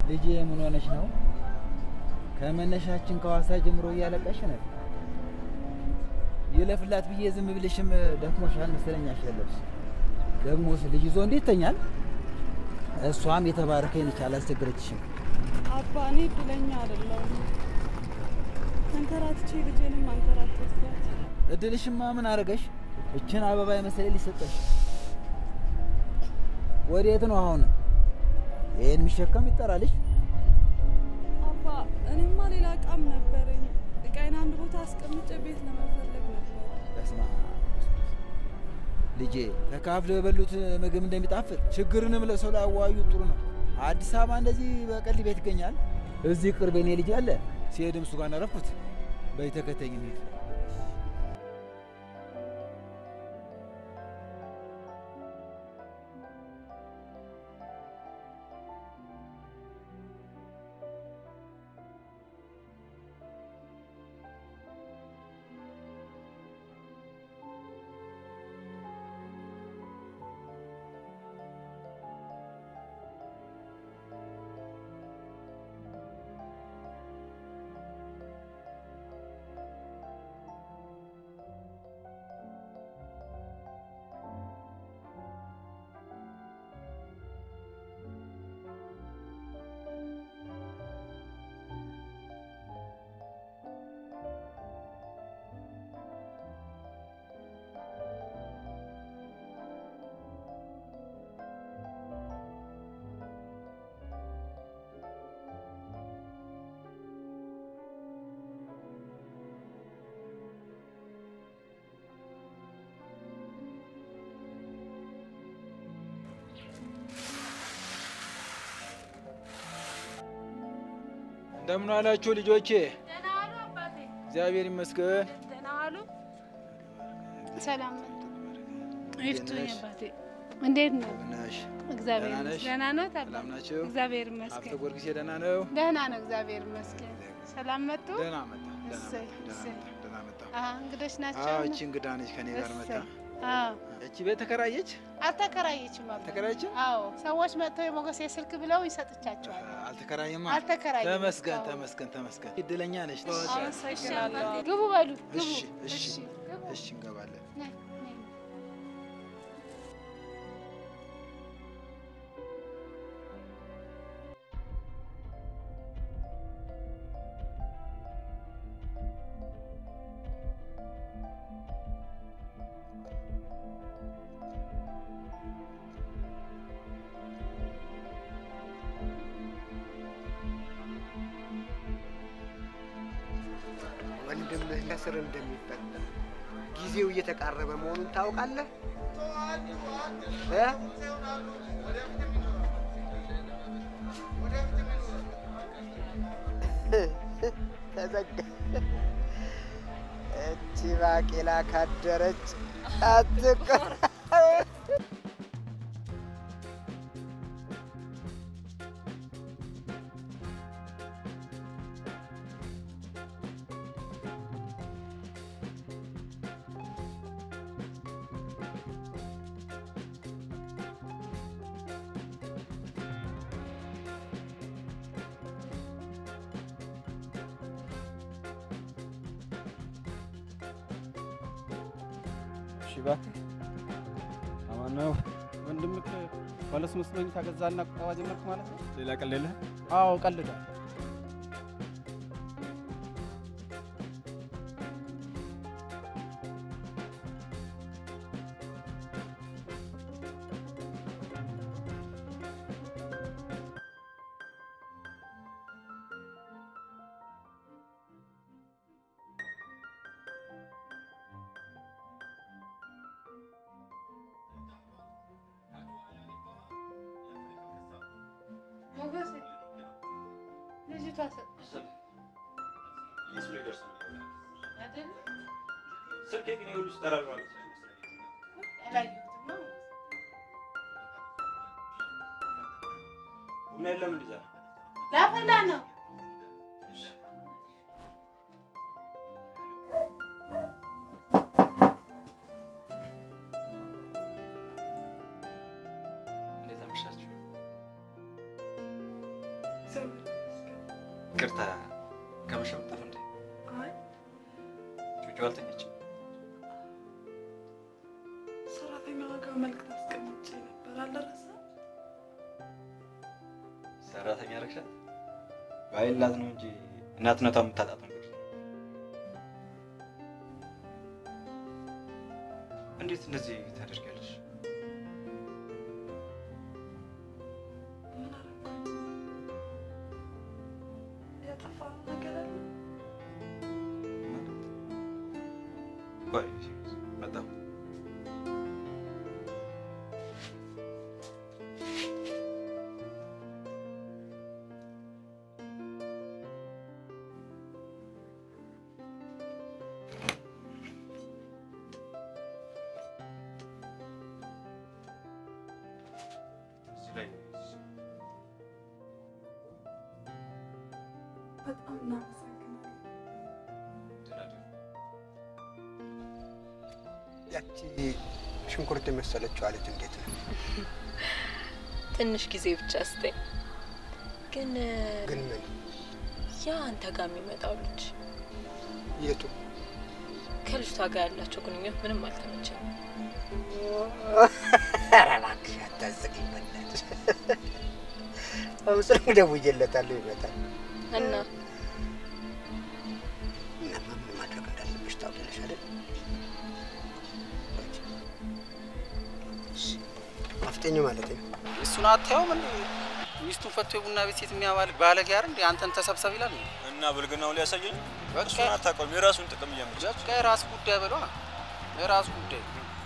ልጄ ምን ሆነች ነው? ከመነሻችን ከሐዋሳ ጀምሮ እያለቀሽ ነው። ይለፍላት ብዬ ዝም ብልሽም ደክሞሻል መሰለኝ አሸለብሽ። ደግሞስ ልጅ ይዞ እንዴት ተኛል? እሷም የተባረከኝ ነች፣ አላስቸገረችሽም። አባ እኔ እድለኛ አይደለሁም። ተንከራትቼ ልጄንም አንከራተትኳት። እድልሽማ ምን አረገሽ? እችን አበባ የመሰለ ሊሰጠሽ ወዴት ነው አሁን? ይህን የሚሸከም ይጠራልሽ። አባ እኔማ ሌላ እቃም ነበረኝ። እቃዬን አንድ ቦታ አስቀምጬ ቤት ለመፈለግ ነበር። በስመ አብ ልጄ፣ ተካፍለው የበሉት ምግብ እንደሚጣፍጥ ችግርንም ለሰው ላይ አዋዩ ጥሩ ነው። አዲስ አበባ እንደዚህ በቀልድ ቤት ይገኛል። እዚህ ቅርብ የኔ ልጅ አለ። ሲሄድም እሱ ጋር ነረፍኩት። በይ ተከተኝ እንሂድ። እንደምን አላችሁ ልጆቼ? ደህና ዋሉ አባቴ። እግዚአብሔር ይመስገን። ደህና ዋሉ። ሰላም መጡ። ይፍቱኝ አባቴ። እንዴት ነው? ነሽ? እግዚአብሔር ደህና ነሽ? ይመስገን። ደህና ነው አባቴ? ሰላም ናችሁ? እግዚአብሔር ሀብተ ይመስገን። ጊዮርጊስ ደህና ነው? ደህና ነው። እግዚአብሔር ይመስገን። ሰላም መጡ። ደህና መጣ። ደህና እሰይ፣ መጣ፣ ደህና እሰይ። መጣ፣ ደህና መጣ። አሀ፣ እንግዶች ናቸው። አዎ፣ እቺ እንግዳ ነች ከኔ ጋር መጣ። እሰይ። አዎ፣ እቺ ቤት ተከራየች? አልተከራየችም አባቴ። ተከራየችም? አዎ፣ ሰዎች መጥተው የሞገሴ ስልክ ብለው ይሰጥቻቸዋል። አልተከራየማ። አልተከራየም። ተመስገን፣ አዎ። ተመስገን፣ ተመስገን። እድለኛ ነች። አመሰግናለሁ። ግቡ በሉ ግቡ። እሺ፣ እሺ፣ ግቡ። እሺ፣ እንገባለን። ነይ፣ ነይ። ወንድምህ ከስር እንደሚፈታ ጊዜው እየተቃረበ መሆኑን ታውቃለህ እ? ተዘጋ። እቺ ባቄላ ካደረች አትቀር። እሺ እባክህ አማን ነው ወንድምህ ባለ ሶስት መኝታ ገዛና ቁጠባ ጀመርክ ማለት ነው? ሌላ ቀልድ የለህም? አዎ ቀልዳል። ሞገሴ ልጅቷ ሰ- አይደል? አላየሁትማ። ላፈላ ነው። እንዴት አመሻችሁ? ይቅርታ ከመሸ ወጣሁ እንዴ? አይ ጩጩ አልተኛችም። ሰራተኛዋ ጋር መልዕክት አስቀምጬ ነበር አልደረሰም። ሰራተኛ ረግሻት ባይላት ነው እንጂ እናትነቷ የምታጣት ነው። እንዴት እንደዚህ ታደርጊያለሽ? ምን አደረኩኝ? ያጠፋነው ነገር አለ? ቆይ መጣሁ። እዚህ ላይ በጣም እናመሰግናለን። ተናደዱ። ያቺ ሽንኩርት የመሰለችው አለች እንዴት ነው? ትንሽ ጊዜ ብቻ ስጠኝ። ግን ግን ምን ያ አንተ ጋር የሚመጣው ልጅ የቱ ከልጅቷ ጋር ያላቸው ግንኙነት ምንም አልተመቸኝም። ኧረ እባክሽ አታስቂኝ በእናትሽ። አሁን ደውዬለታለሁ ይመጣል። እና እናማ ምን ማድረግ እንዳለብሽ ታውቂያለሽ አይደል? አፍጠኝ ማለት ነው። እሱን አታየውም እንዴ? ሚስቱን ፈቶ የቡና ቤት ሴት የሚያባልግ ባለጌ አይደል እንዴ? አንተን ተሰብሰብ ይላል እንዴ? እና ብልግናው ሊያሳየኝ በቃ እሱን አታውቀውም። የራሱን ጥቅም እያመች በቃ የራስ ጉዳይ በሏ፣ የራስ ጉዳይ።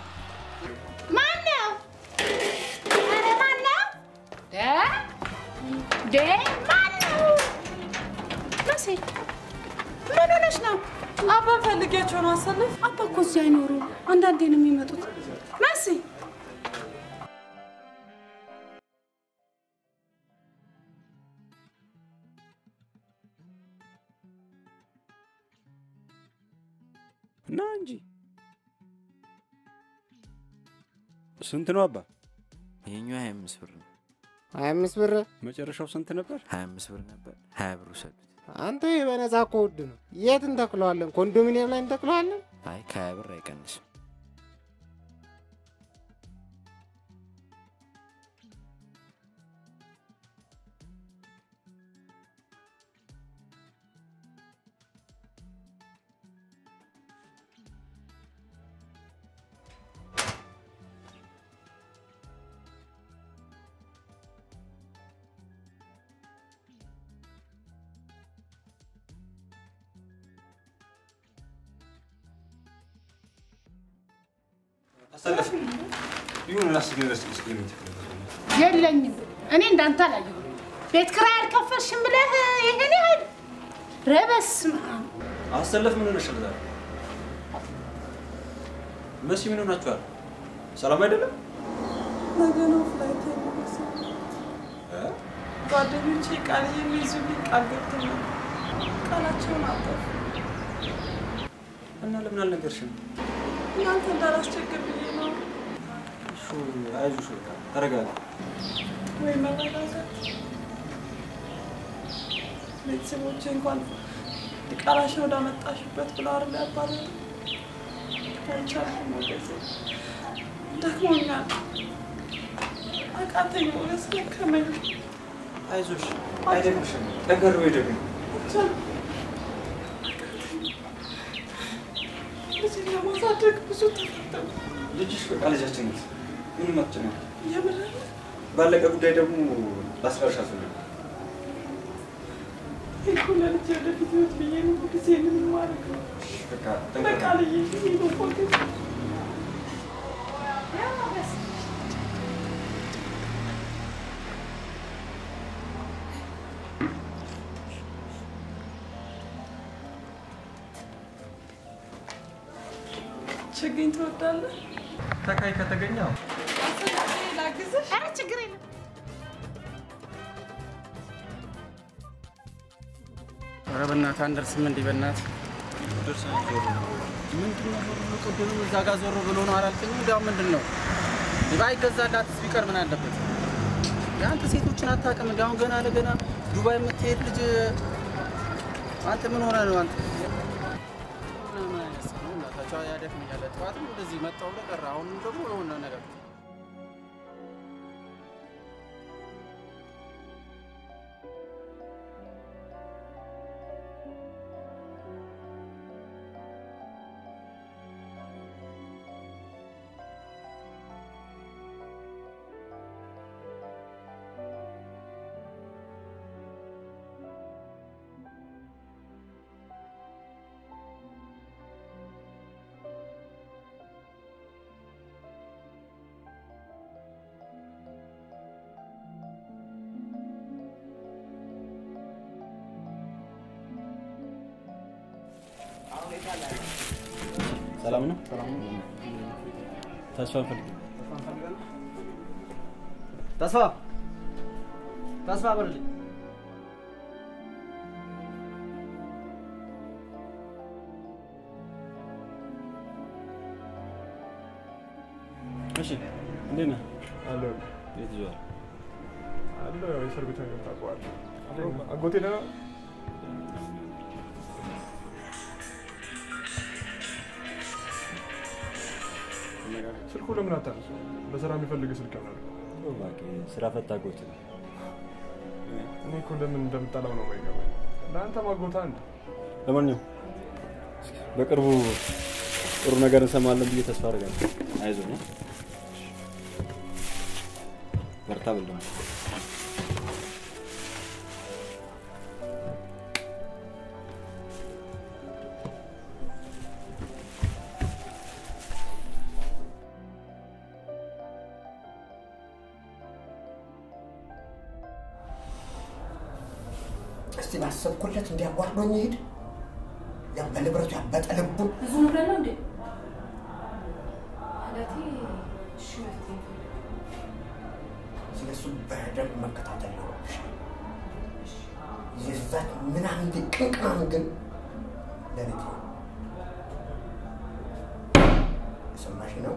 ማነው? ኧረ ማነው? ደ ደ ማነው? መሲ ምን ሆነሽ ነው? አባ ፈልጌያቸው ነው አሰልፍ። አባ እኮ እዚህ አይኖሩም። አንዳንዴ ነው የሚመጡት። መሲ እና እንጂ ስንት ነው አባ? ይሄኛው ሀያ አምስት ብር ነው። ሀያ አምስት ብር መጨረሻው ስንት ነበር? ሀያ አምስት ብር ነበር። ሀያ ብር ውሰዱት። አንተ ይህ በነፃ እኮ ውድ ነው። የት እንተክለዋለን? ኮንዶሚኒየም ላይ እንተክለዋለን? አይ ከሀያ ብር አይቀንስም። አሰለፍ ይሁን ላስብ ነገር ስለ የለኝም። እኔ እንዳንተ አላየሁም። ቤት ኪራይ አልከፈልሽም ብለህ ይሄን ያህል ኧረ በስመ አብ። አሰለፍ ምን ሆነሽ ዛሬ? መሲ ምን ሆናችኋል? ሰላም አይደለም? ነገ ነው ፍላይት የሚመስል ጓደኞቼ ቃል የሚይዙልኝ ቃል ገብተው ነበር። ቃላቸውን አጠፉ። እና ለምን አልነገርሽም? እናንተ እንዳላስቸግር ብዬ ነው። እሺ አይዞሽ፣ በቃ ተረጋጋ። ወይ መረጋጋት። ቤተሰቦቼ እንኳን ቃላሽን ወዳመጣሽበት ብለው አይደል ያባረሩ። አልቻልኩም ሞገሴ፣ ደክሞኛል፣ አቃተኝ ሞገስ፣ ደከመኝ። አይዞሽ፣ አይደግምሽም። ጠንከር በይ ደግሞ። አልቻልኩም፣ አቃተኝ። ልጅን ለማሳደግ ብዙ ተፈተንኩ። ልጅሽ በቃ ልጃችን ናት። ምንም አትጨነቂ። የምር ባለቀ ጉዳይ ደግሞ ላስቀርሽ አልፈልግም። እኮ ለልጅ ወደፊት ህይወት ብዬ ነው ጊዜ ምን ማድረግ ነው? በቃ በቃ ጠንከር ልዬ ብዬ ነው ሞገስ። ችግኝ ትወዳለህ? ተካይ ከተገኘው ላግዝህ? ኧረ ችግር የለም። ኧረ በእናትህ አንደርስም እንዲህ በእናትህ ምንድን ነው ዞር ብሎ ቅድም እዛ ጋር ዞር ብሎ ነው አላልከኝም? እንዲያውም ምንድን ነው ባይገዛላትስ ቢቀር ምን አለበት? አንተ ሴቶችን አታውቅም። እንደ አሁን ገና ለገና ዱባይ የምትሄድ ልጅ አንተ ምን ሆነ ነው አንተ? ምን አይነት ሰው ነው? እናታቸው ያደክመኛል። ጠዋትም እንደዚህ መጣሁ ብለህ ቀረ። አሁንም ደግሞ የሆነ ነገር ሰላም ነው? ተስፋ ፈልግ ተስፋ ተስፋ በልልኝ። እሺ፣ እንዴት ነህ? አለሁ ቤት ይዘዋል። አለሁ። ያው የእስር ቤት ነገር ታውቀዋለህ። አጎቴ ደህና ነው? ስልኩ ለምን አታነሱ? ለስራ የሚፈልግ ስልክ ይሆናል። እባክህ ስራ ፈታ አጎት ነው። እኔ እኮ ለምን እንደምጠላው ነው የማይገባኝ። ለአንተ ማጎታ አንድ ለማንኛውም በቅርቡ ጥሩ ነገር እንሰማለን ብዬ ተስፋ አደርጋለሁ። አይዞህ ነው በርታ ብል ደግሞ እስቲ ባሰብኩለት እንዲያጓርዶኝ ይሄድ ያ በንብረቱ ያበጠ ልቡን ብዙ ንብረት ነው እንዴ? ማለቴ እሺ መፍትሄ ስለሱ በደንብ መከታተል ነው። የዛች ምናምን ቅንቅናም ግን ለልጅ ነው። የሰማሽ ነው?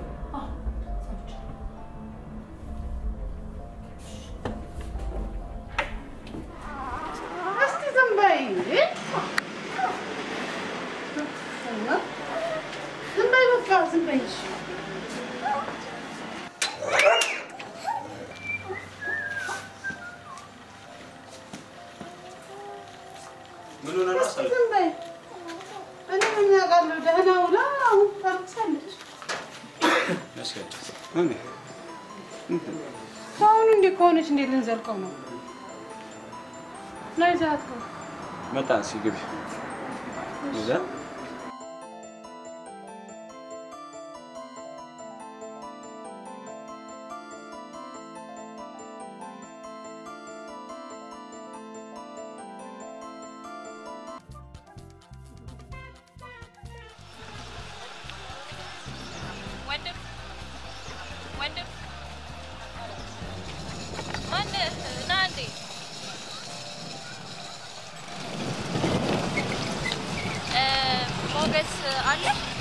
እስቲ ዝም በይ ዝም በይ በቃ ዝም በይ እሺ። ምን ሆነ ነው እስቲ ዝም በይ እኔ ምን አውቃለሁ ደህና ውላ አሁን ታርሳለች አሁን እንዲህ ከሆነች እንዴት ልንዘልቀው ነው ናይ ዛት ነው መጣን እስኪ ግቢ እዛ ወንድም ወንድም ማነህ? ና እንዴ እ፣ ሞገስ አለ?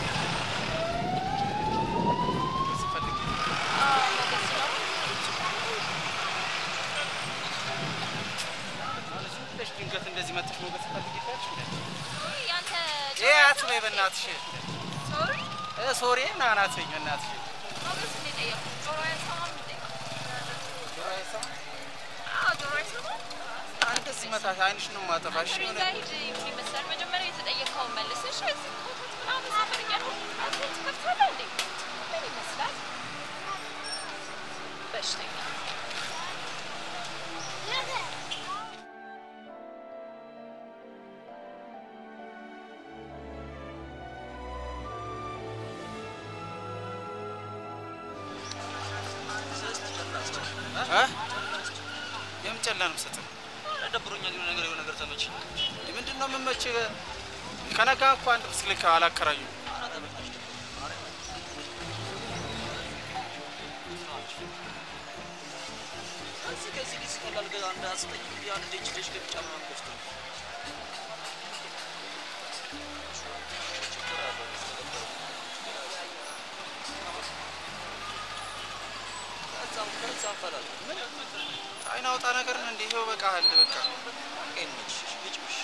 አዎ፣ ሞገስ ነው። ብለሽ ድንገት እንደዚህ መጥተሽ ሞገስ ትፈልጊያለሽ እንዴ? ውይ፣ ያንተ ይሄ አትበይ በእናትሽ። ሶሪ እ ሶሪ ና ና አትበይኝ በእናትሽ። ሞገስ እንዴት ጠየቁ? ጆሮ አይሰማም እንዴ? ጆሮ አይሰማም? አዎ፣ ጆሮ አይሰማም። እንደዚህ መታሽ አይንሽ ነው የማጠፋሽ። እኔ የሆነ ጋር ሂድ ይሁን ይመስላል። መጀመሪያ የተጠየቀውን መልሰሽ እዚህ ኮተት ምናምን ሰፈር እያልኩ አትሌት ትከፍታለህ እንዴ? ምን ይመስላል? በሽተኛ እ? የምን ጨላ ነው የምሰጥህ? ደብሮኛል። የሆነ ነገር የሆነ ነገር ተመቸኝ። ምንድን ነው የምመችህ? ከነጋ እኮ አንድ ብስክሌት አላከራዩም። ከዚህ ከዚህ ጊዜ ቀላል ገዛ አንድ አስጠኝ ብዬ አንድ እጅ ልጅ ገብቻ ምናምን ገዝቶ ከዛም ከዛም ፈላል ምን አይን አውጣ ነገር ነው እንዴ? ይኸው በቃ አለ በቃ በቃ ይመችሽ ልጭሽ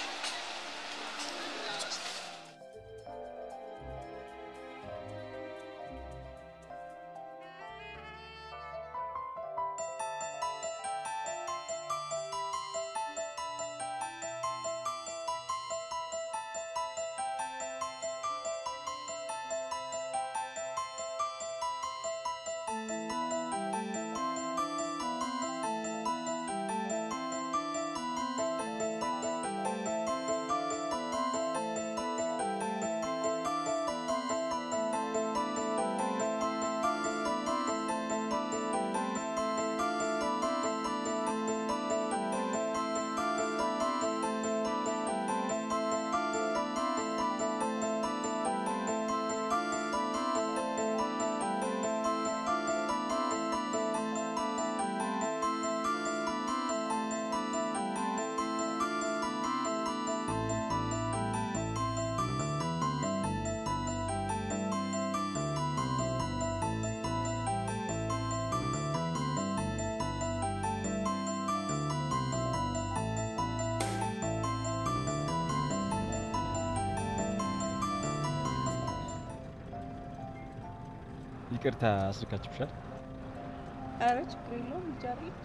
ይቅርታ አስልካችሁሻል? ኧረ ችግር የለውም ልጅ አለች።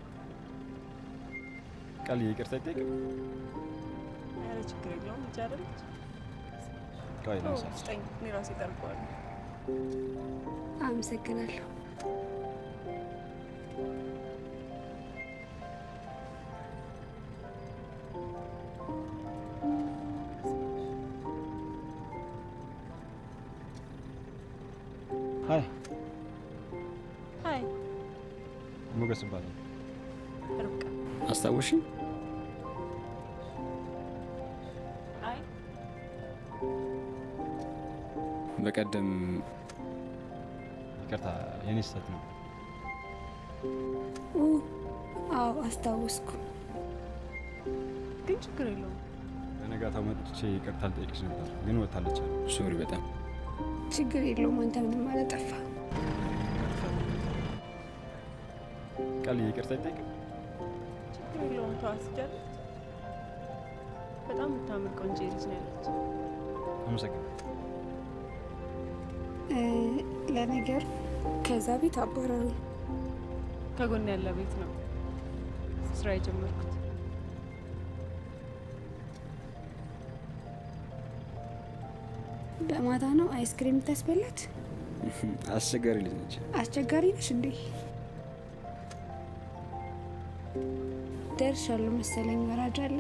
ቃል ይቅርታ አይጠይቅም? ኧረ ችግር የለውም ልጅ አለች። ቆይ ኦ፣ ለምሳሌ ስጠኝ እኔ ራሴ ጠርቀዋለሁ። አመሰግናለሁ። ሀይ ሀይ ሞገስ እባላለሁ። ርብቃ። አስታወሽኝ? አይ በቀደም ይቅርታ የኔ ስህተት ነው። ኡ፣ አዎ አስታወስኩ። ግን ችግር የለውም። በነጋታው መጥቼ ይቅርታ ልጠይቅሽ ነበር ግን ወታለች። ሶሪ በጣም ችግር የለውም። አንተ ምንም አላጠፋ። ቃል ይቅርታ አይጠይቅም? ችግር የለውም። ተዋት ልጅ አለች። በጣም የምታምር ቆንጆ ልጅ ነው ያለች። አመሰግናለሁ። እ፣ ለነገሩ ከዛ ቤት አባረሩኝ። ከጎን ያለ ቤት ነው ስራ የጀመርኩት። በማታ ነው አይስክሪም ታስበላት። አስቸጋሪ ልጅ ነች። አስቸጋሪ ነሽ እንዴ? ደርሻለሁ መሰለኝ። ወራጅ አለ።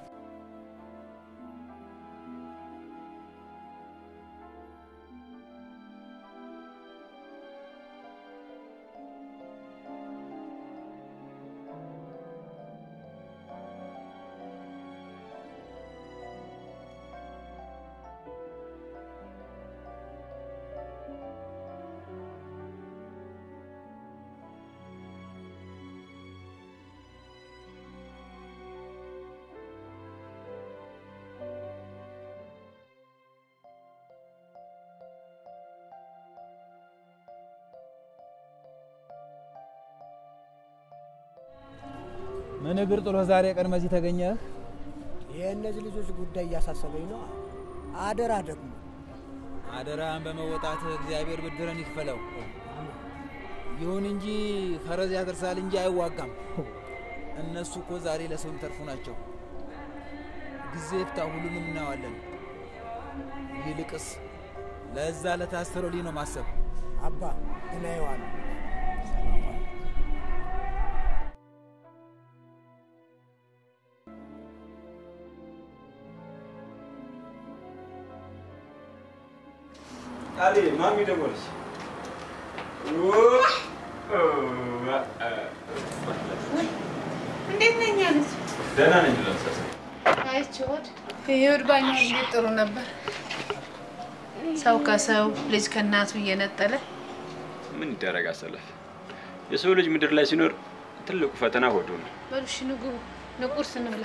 ምን እግር ጥሎ ዛሬ ቀን መዚህ ተገኘህ? የእነዚህ ልጆች ጉዳይ እያሳሰበኝ ነው። አደራ ደግሞ አደራህን በመወጣት እግዚአብሔር ብድርን ይክፈለው። ይሁን እንጂ ፈረስ ያደርሳል እንጂ አይዋጋም። እነሱ እኮ ዛሬ ለሰው የሚተርፉ ናቸው። ጊዜ ይፍታ፣ ሁሉንም እናየዋለን። ይልቅስ ለዛ ለታሰረው ልጅ ነው ማሰብ። አባ እናየዋለን። ቃሌ ማሚ ደወለች። እንዴት ነኝ አለች። ደህና ነኝ ለምሳሌ አይቼዎት ይሁድ ባኛ እንዴት ጥሩ ነበር። ሰው ከሰው ልጅ ከእናቱ እየነጠለ ምን ይደረግ አሰለፍ። የሰው ልጅ ምድር ላይ ሲኖር ትልቁ ፈተና ሆዱ ነው። በሉ እሺ ንጉ ንቁርስ እንብላ።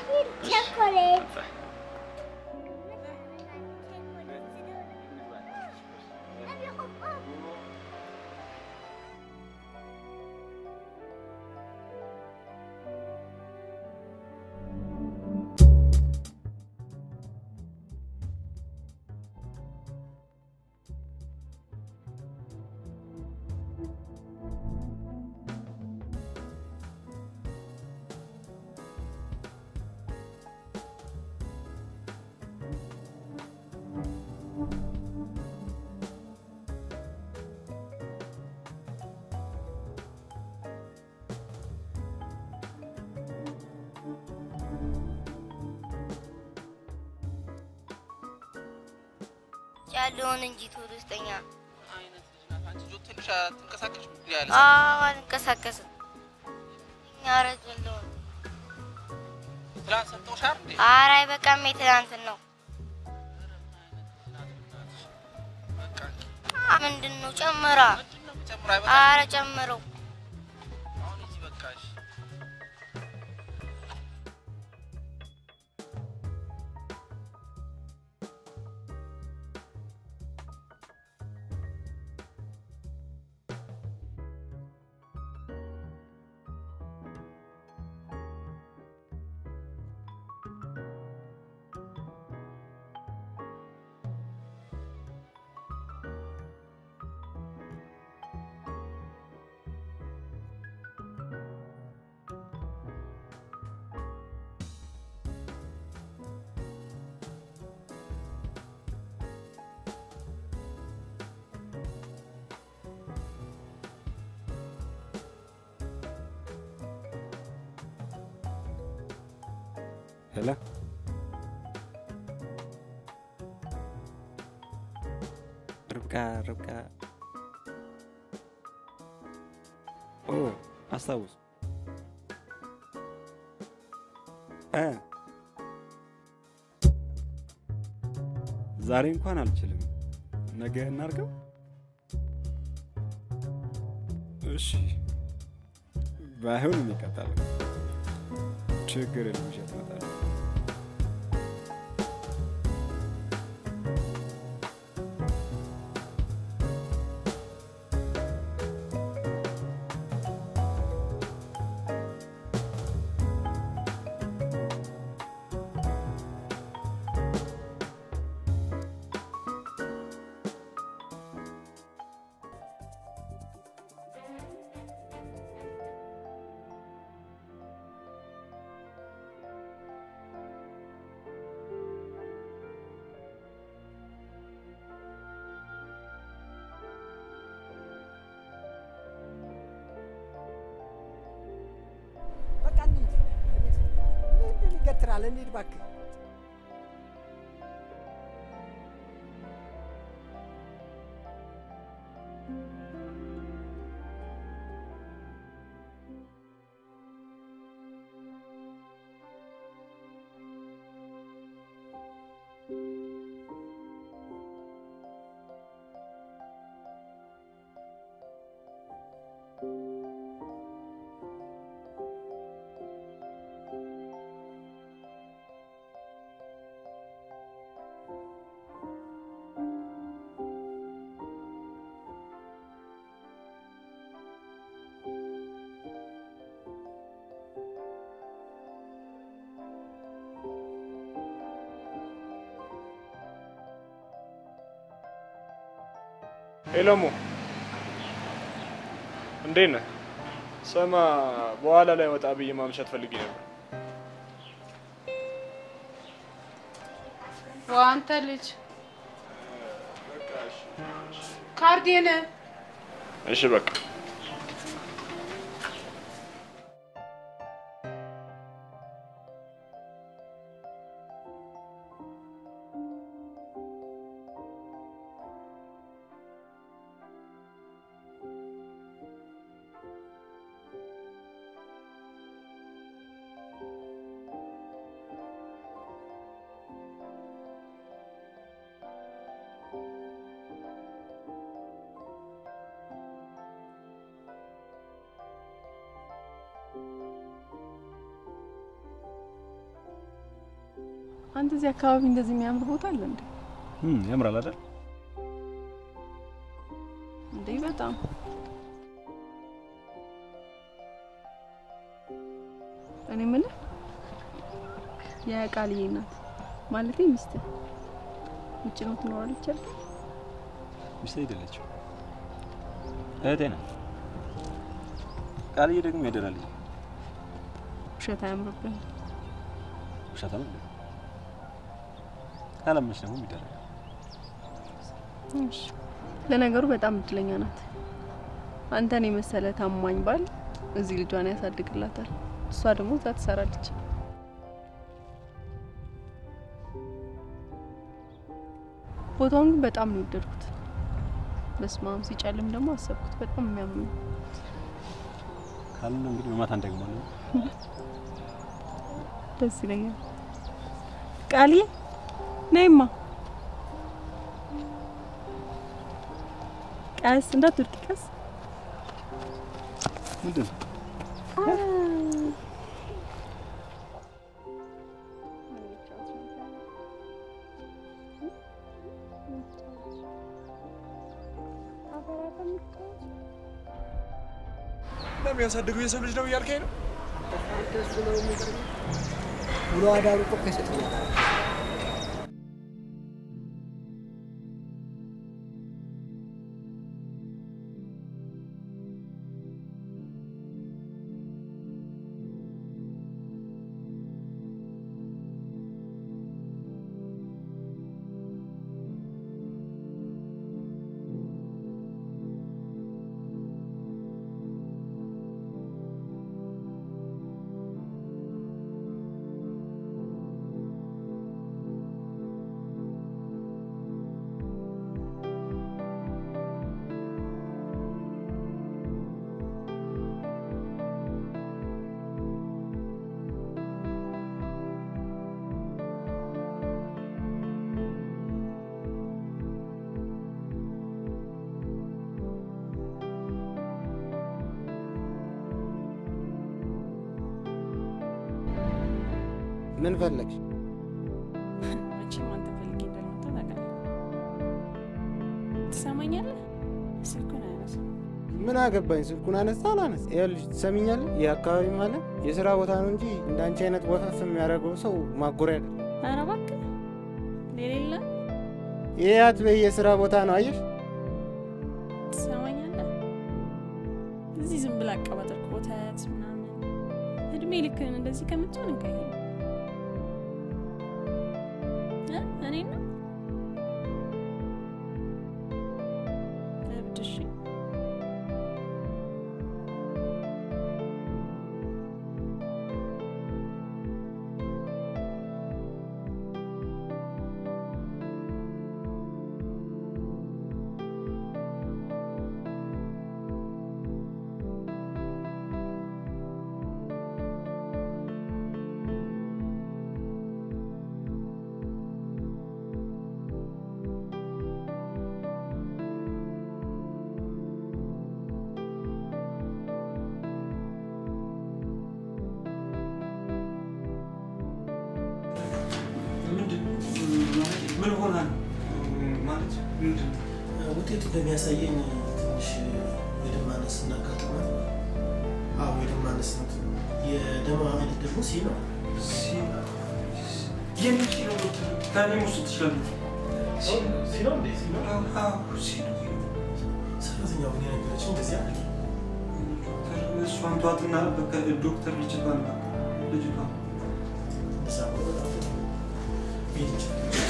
ያለውን እንጂ ቶሎ ስጠኛ። አይነት ልጅ ናት አንቺ። ጆ ትንሽ አትንቀሳቀሽም እንዴ ያለ አዎ አልንቀሳቀስም። እኛ ረዘለውን ትላንት ሰጥተውሻል እንዴ? ኧረ አይበቃም። የትናንትን ነው። አ ምንድን ነው ጨምራ? ጨምራ አይበቃም? ኧረ ጨምረው። አሁን ሂጂ በቃ እሺ። ሄላ ርብቃ ርብቃ ኦ አስታውስ እ ዛሬ እንኳን አልችልም። ነገ እናርገው። እሺ ባይሆን ይቀጣል። ችግር የለም ይዤ እመጣለሁ። በቃ እንሂድ። እንሂድ። ምንድን ይገትራል? እንሂድ እባክህ። ሄሎሞ እንዴት ነህ? ስማ በኋላ ላይ ወጣ ብዬ ማምሸት ፈልጌ ነበር። ዋ አንተ ልጅ ካርዴን እሺ በቃ አንተ እዚህ አካባቢ እንደዚህ የሚያምር ቦታ አለ እንዴ? እም ያምራል አይደል? እንዴ በጣም እኔ የምልህ የቃልዬ እናት ማለቴ ሚስት ውጭ ነው ትኖራለች አይደል? ሚስት አይደለችም፣ እህቴ ናት። ቃልዬ ደግሞ ያደራ ልጅ ውሸት አያምርብህም። ውሸታም ነው። ካላመንሽ ደግሞ የሚደረግ እሺ፣ ለነገሩ በጣም እድለኛ ናት። አንተን የመሰለ ታማኝ ባል እዚህ ልጇን ያሳድግላታል። እሷ ደግሞ እዛ ትሰራለች። ቦታውን ግን በጣም ነው የወደድኩት። በስመ አብ ሲጨልም ደግሞ አሰብኩት በጣም የሚያምር ነው። ካልን እንግዲህ በማታ እንደግማለን። ደስ ይለኛል። ቃልዬ ነይማ፣ ቀስ እንዳትወድቂ ቀስ። ምንድን ነው? ለሚያሳድገው የሰው ልጅ ነው እያልከኝ ነው? እሱ ነው የሚገርመው። ውሎ አዳሩ እኮ ከይሰጠኛል። ምን ፈለግሽ? መቼም አንተ ፈልጌ እንዳልመጣ ታውቃለህ። ትሰማኛለህ? ስልኩን አያነሳም። ምን አገባኝ? ስልኩን አነሳ አላነሳ? ይኸውልሽ ትሰሚኛለህ? ይህ አካባቢ ማለት የስራ ቦታ ነው እንጂ እንዳንቺ አይነት ወፈፍ የሚያደርገው ሰው ማጎሪያ አይደለም። ኧረ እባክህ ሌላ የለም። ይህ አትበይ፣ የስራ ቦታ ነው። አየሽ? ትሰማኛለህ? እዚህ ዝም ብላ አቀባጠር ኮተት ምናምን እድሜ ልክህን እንደዚህ ከምትሆን እንቀይር እ እኔ ነው እብድ እሺ ምን ሆና ነው ማለት ምንድን ነው? ውጤቱ እንደሚያሳየኝ ትንሽ የደም ማነስ እናጋጥማል። አዎ የደም ማነስ ነው። የደም አይነት ደግሞ ሲ ነው። የምን ኪሎ ዶክተር ከእኔ ውስጥ ትችላለህ? ሲ ነው እንዴ? ሲ ነው። አዎ ሲ ነው። ሰራተኛው ግን የነገረችኝ እንደዚህ አለ። እሷን ተዋትና በቃ ዶክተር ልጅቷ ነው ልጅቷ እንደዛ ከሆነ በጣም ጥሩ ነው። መሄድ እንችላለን።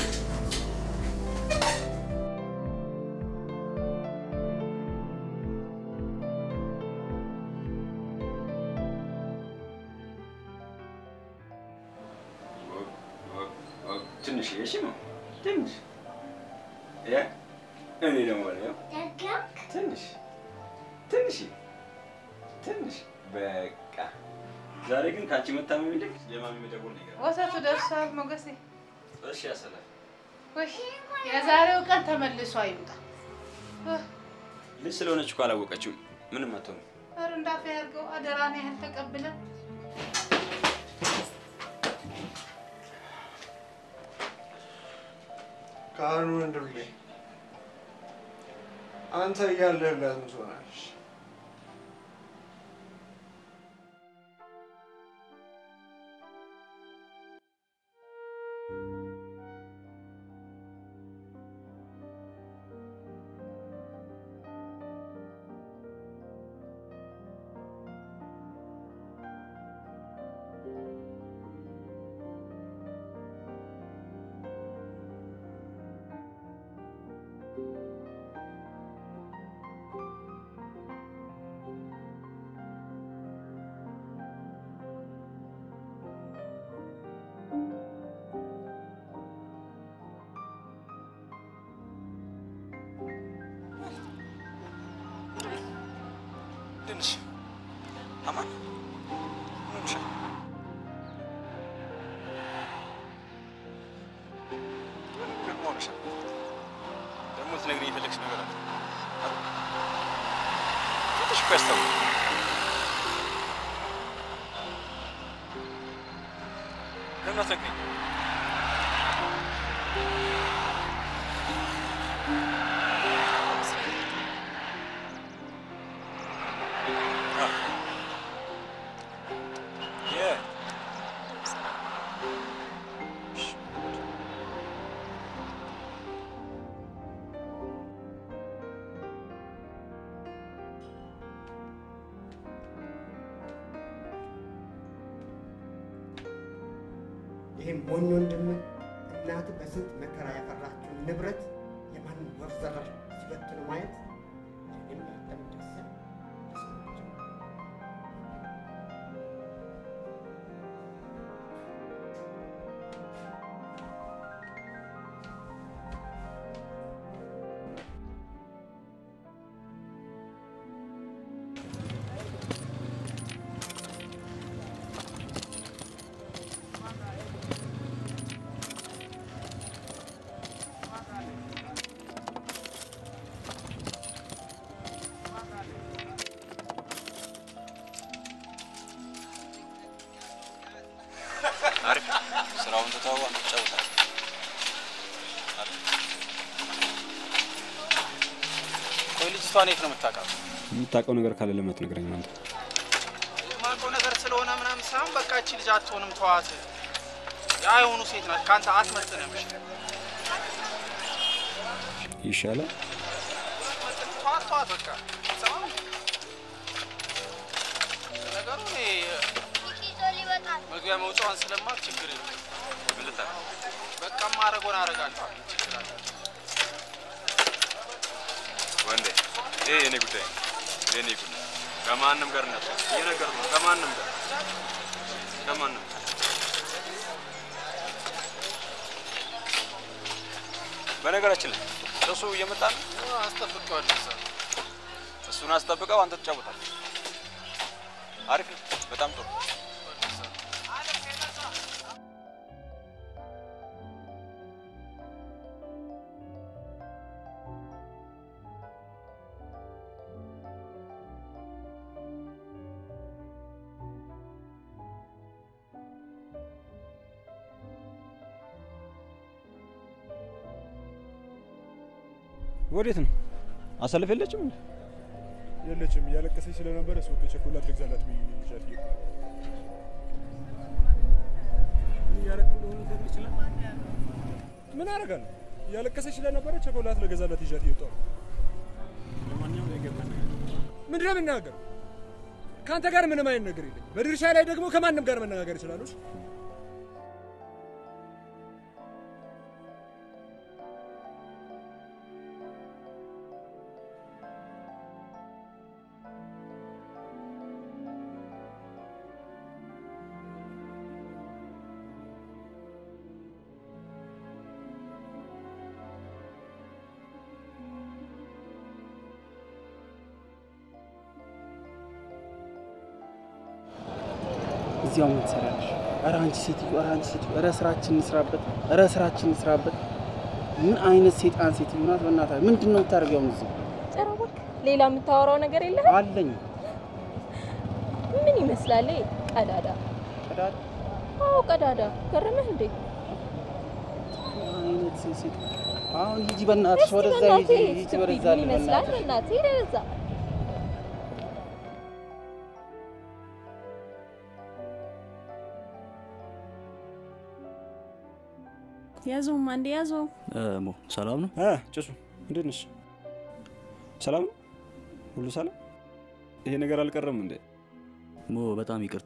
ትንሽ እሺ ነው ትንሽ ያ እኔ ደግሞ ነው ትንሽ ትንሽ ትንሽ በቃ ዛሬ ግን ከአንቺ መታመም ይልቅ የማሚ መደወል ነው ይገርማል። ወተቱ ደርሷል ሞገሴ። እሺ ያሰላል ውይ የዛሬው ቀን ተመልሶ አይምጣ። ልጅ ስለሆነች እኮ አላወቀችው ምንም አትሆንም። ኧረ እንዳፈ ያድርገው አደራን ያህል ተቀብለ ካህኑ ወንድሜ አንተ እያለህላት ምን ትሆናለች? እንዴት ነሽ? አማን ምን ሆነሻል? ምን ሆነሻል? ደግሞ ልትነግሪኝ የፈለግሽ ነገር አለ? ፊትሽ እኮ ያስታውቃል። ለምን አትነግሪኝ? Yeah. ይህም ሞኝ ወንድም እናት በስንት መከራ ያፈራችውን ንብረት የማንም ወፍ ዘራሽ ሲበትኑ ማየት እኔም ያንተም ደስ ተሰማቸው። አሪፍ ስራውን ትተው አንተ ትጫወታለህ። ቆይ ልጅቷን የት ነው የምታውቃት? የምታውቀው ነገር ካለ ለምን አትነግረኝም አንተ? የማውቀው ነገር ስለሆነ ምናምን ሳይሆን በቃ እቺ ልጅ አትሆንም፣ ተዋት። ያ የሆኑ ሴት ናት፣ ከአንተ አትመጥንም። እሺ? ይሻላል። ተዋት፣ ተዋት በቃ ሰማም። ነገሩ እኔ መግቢያ መውጫዋን ስለማት ችግር የለም። ምን ልታደርግ? በቃ ማድረጎን አደርጋለሁ። ችግር አለ? ወንዴ ይሄ የኔ ጉዳይ ነው። የኔ ጉዳይ ከማንም ጋር ነበር እየነገርኩህ ነው። ከማንም ጋር ከማንም ጋር በነገራችን ላይ እሱ እየመጣ ነው። አስጠብቀዋለሁ። እዛ እሱን አስጠብቀው፣ አንተ ትጫወታለህ። አሪፍ ነው። በጣም ጥሩ። ወዴት ነው? አሰልፍ የለችም እንዴ? የለችም። እያለቀሰች ስለነበረ ሱቅ ቸኮላት ልግዛላት ብዬ ይዣት እየሄድኩ ነው። ምን እያደረግህ እንደሆነ ልትነግረኝ ይችላል? ምን አደርጋለሁ? እያለቀሰች ስለነበረ ቸኮላት ልገዛላት ይዣት እየወጣሁ ነው። ለማንኛውም የገባኝ ነገር ምንድን ነው የምናገር? ከአንተ ጋር ምንም አይነት ነገር የለኝም። በድርሻ ላይ ደግሞ ከማንም ጋር መነጋገር ይችላሉ። እሺ? እዚያው ምን ትሰሪያለሽ? ኧረ አንቺ ሴትዮ፣ ኧረ አንቺ ሴትዮ፣ ኧረ ስራችን እንስራበት፣ ኧረ ስራችን እንስራበት። ምን አይነት ሴጣን ሴትዮ ናት? በእናትህ ምንድን ነው የምታደርጊው አሁን እዚህ? ኧረ እባክህ ሌላ የምታወራው ነገር የለህ? አለኝ። ምን ይመስላል? ይሄ ቀዳዳ ቀዳዳ? አዎ ቀዳዳ። ገረመህ እንዴ? አይነት ሴት አሁን ሂጂ በእናትሽ፣ እስቲ ወደዛ ሂጂ፣ በእናትህ ሂጂ ስትፒድ ወደዛ ምን ይመስላል? በእናትሽ። በእናትህ ሂድ ወደዛ። ያዘውም አንዴ ያዘው። ሞ ሰላም ነው? ጭሱ እንዴት ነሽ? ሰላም ነው? ሁሉ ሰላም? ይሄ ነገር አልቀረም እንዴ? ሞ በጣም ይቅርታ።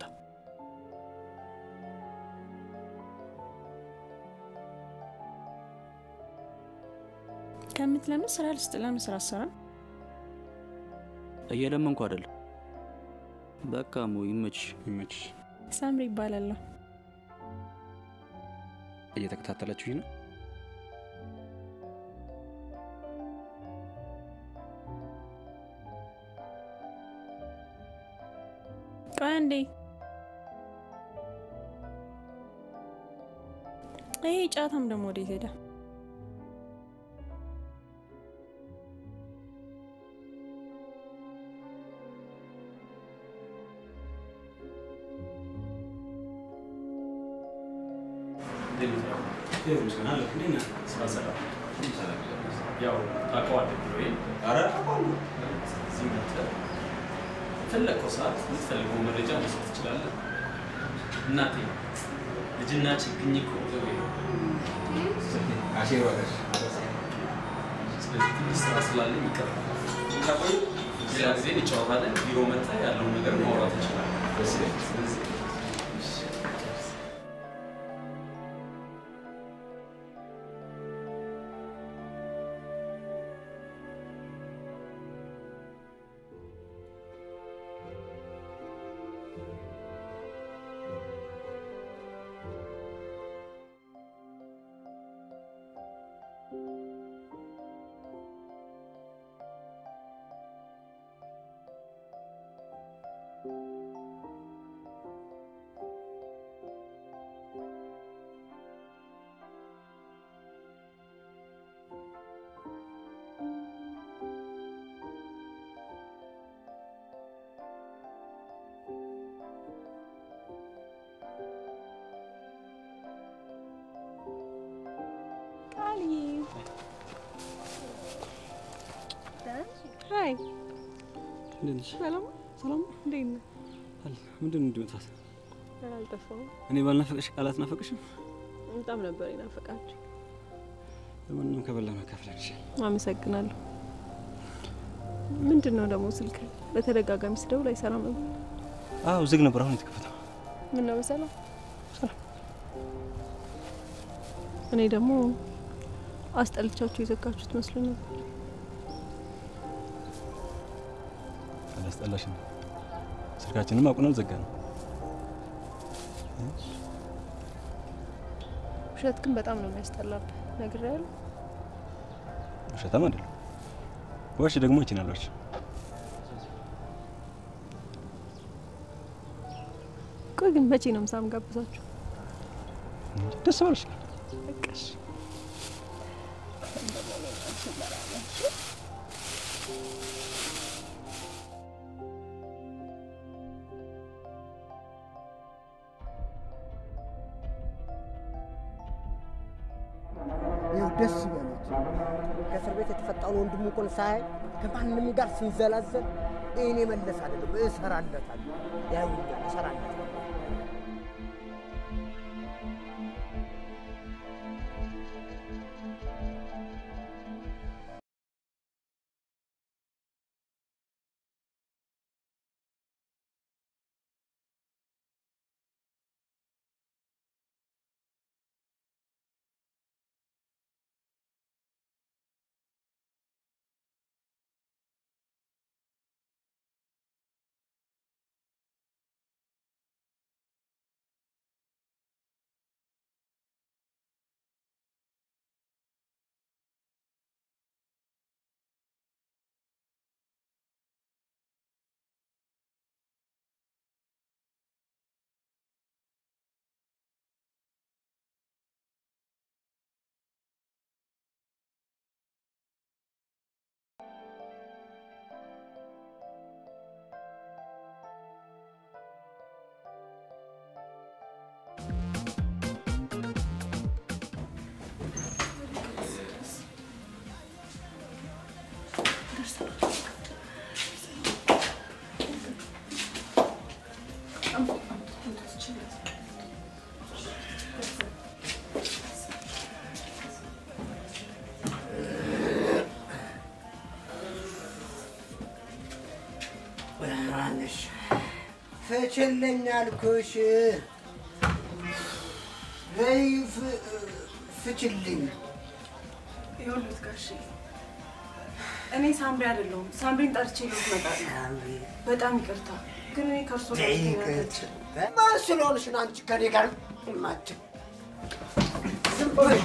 ከምትለምን ስራ ልስጥ። ለምን ስራ አትሰራም? እየለመንኩ አይደለም። በቃ ሞ ይመችሽ፣ ይመችሽ። ሳምሪ ይባላለሁ። እየተከታተላችሁኝ ነው? ይሄ ጫታም ደግሞ ወዴት ሄደ? ያው ታውቀዋለህ ብሎ ኧረ እዚህ መጥተህ የፈለግከው ሰዓት የምትፈልገው መረጃ መስጠት ትችላለህ። እናቴ ልጅና ችግኝ እኮ ስለዚህ ትንሽ ስራ ስላለኝ ይቀራል። ሌላ ጊዜ እንጫወታለን። ቢሮ መጥተህ ያለውን ነገር ማውራት እንችላለን። ስለዚህ ቃልዬ ሀይ እንዴት ነሽ? ሰላም ሰላም፣ እንዴት ነህ? ምንድን ነው እንዲመጣት? ኧረ አልጠፋሁም። እኔ ባልናፈቀሽ ቃላት ናፈቅሽም? በጣም ነበር የናፈቃችሁ። ለማንም ከበላ መካፈል ይችላል። አመሰግናለሁ። ምንድን ነው ደግሞ ስልክ በተደጋጋሚ ስደውል አይሰራም ነበር? አዎ ዝግ ነበር፣ አሁን የተከፈተው። ምን ነው በሰላም እኔ ደግሞ አስጠልቻችሁ የዘጋችሁት መስሎኝ ነበር። አላስጠላሽም? ስልካችንም አቁናል ዘጋ ነው። ውሸት ግን በጣም ነው የሚያስጠላብህ። ነግሬሃለሁ። ውሸታም አይደለም። ዋሽ ደግሞ ይችላሎች። ቆይ ግን መቼ ነው ምሳ ምጋብዛችሁ? ደስ ባለሽ በቃ እሺ። ይኸው ደስ ይበሉት። ከእስር ቤት የተፈታውን ወንድሙ እንኳን ሳያይ ከማንም ጋር ስንዘላዘል እኔ መለስ አይደለም እሰራለታለሁ። ያዩኛል፣ እሰራለታለሁ። ማነሽ ፍችልኝ አልኩሽ። በይ ፍ- ፍችልኝ። ይኸውልህ ጋሼ እኔ ሳምሪ አይደለሁም። ሳምሪን ጠርቼ ልት እመጣለሁ። በጣም ይቅርታ ግን እኔ ከእርሶ ጋር ይቅርታ። ማን ስለሆንሽ ነው አንቺ ከኔ ጋር የማትይው? ዝም በይ።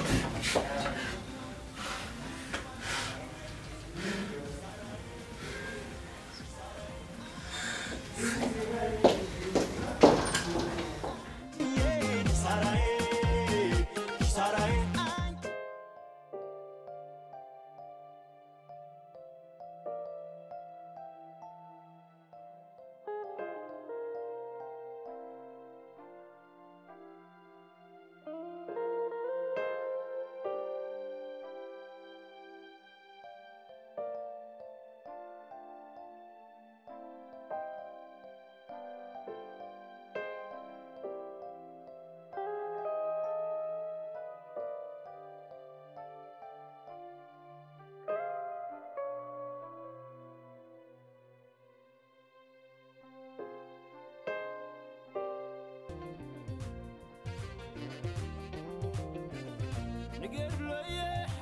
Sara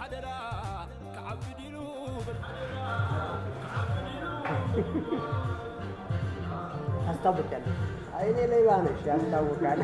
ታስታውቂያለሽ። አይኔ ሌባ ነሽ፣ ያስታውቃል።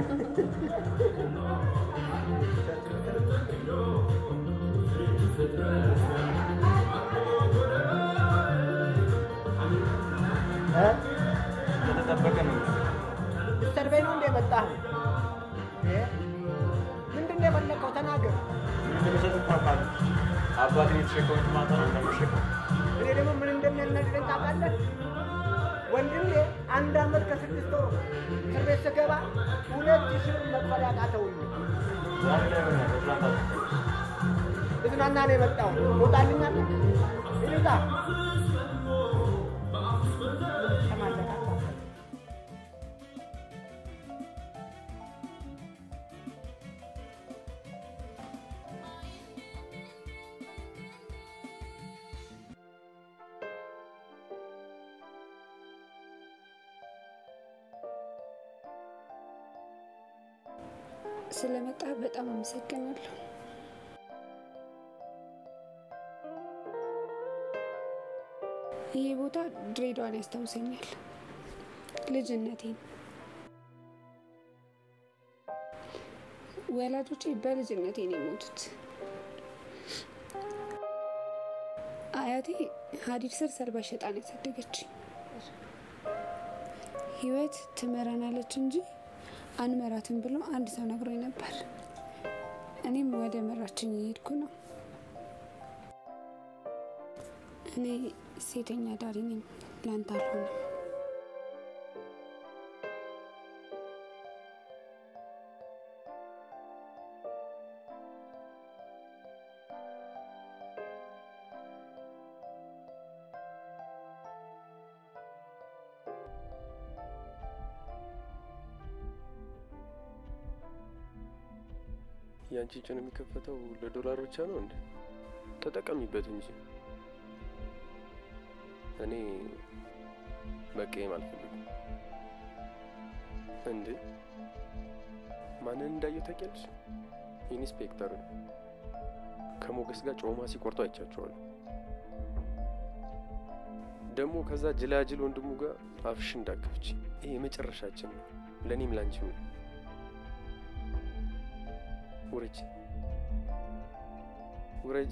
እ? የተጠበቀ ነው። ልትሰርበኝ ነው እንደ የመጣህ? እ? ምንድን ነው የፈለከው? ተናገር። እንደሚሰጥ ታውቃለህ። አባቴን የተሸከሙት ማታ ነው እንደምሸከም እኔ ደግሞ ምን እንደሚያናግረኝ ታውቃለህ? ወንድሜ አንድ አመት ከስድስት ወር እስር ቤት ስገባ ሁለት ሺህ ብር መክፈል ያቃተውኝ ዛሬ ላይ ሆነ በትላንት እዝናና ነው የመጣው። ትወጣልኛለህ? ይዛ ስለመጣ በጣም አመሰግናለሁ። ይህ ቦታ ድሬዳዋን ያስታውሰኛል፣ ልጅነቴን። ወላጆቼ በልጅነቴ ነው የሞቱት። አያቴ ሀዲድ ስር ሰልባ ሸጣ ነው ያሳደገችኝ። ህይወት ትመራናለች እንጂ አንመራትም ብሎ አንድ ሰው ነግሮኝ ነበር። እኔም ወደ መራችኝ እየሄድኩ ነው። እኔ ሴተኛ ዳሪ ነኝ፣ ላንተ አልሆንም። ያንቺ ጭን የሚከፈተው ለዶላር ብቻ ነው እንዴ? ተጠቀሚበት እንጂ። እኔ መቀየም አልፈልግም። እንዴ ማንን እንዳየው ታውቂያለሽ? ኢንስፔክተርን ከሞገስ ጋር ጮማ ሲቆርጡ አይቻቸዋለሁ። ደግሞ ከዛ ጅላጅል ወንድሙ ጋር አፍሽ እንዳከፍች። ይሄ የመጨረሻችን ነው፣ ለእኔም ላንቺም ነው። ውረጂ ውረጂ።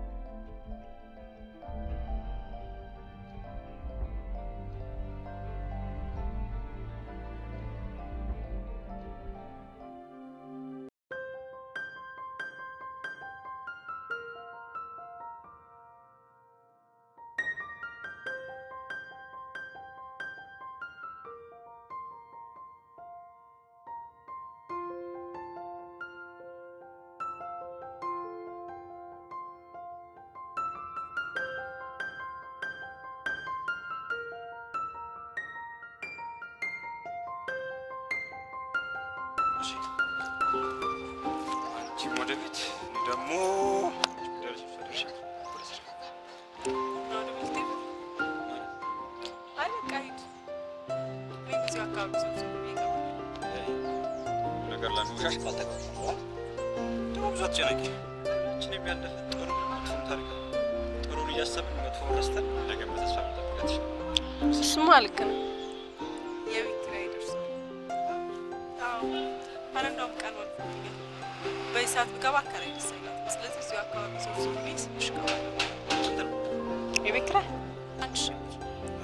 አንቺም ወደ ቤት እኔ ደግሞ አይ በቃ ሂድ። እኔም እዚሁ አካባቢ ሰብሰብ ብዬ እገባለሁ። ነገር ላንሻሽ ካልተቀበለ ደግሞ ብዙ አትጨነቂ። ሁላችንም ያለፈ ጥሩ መጥፎም ታሪክ አለ። ጥሩን እያሰብን መጥፎ ረስተን ነገ በተስፋ መጠበቅ ይችላል። እሱማ ልክ ነው። የቤት ኪራይ ደርሷል። አዎ ኧረ እንደውም ቀኑ አልፎብኛል። በዚህ ሰዓት ብገባ አከራይ ደስ አይላትም። ስለዚህ እዚሁ አካባቢ ሰብሰብ ብዬ ስልሽ እገባለሁ። የቤት ኪራይ አንድ ሺህ ብር።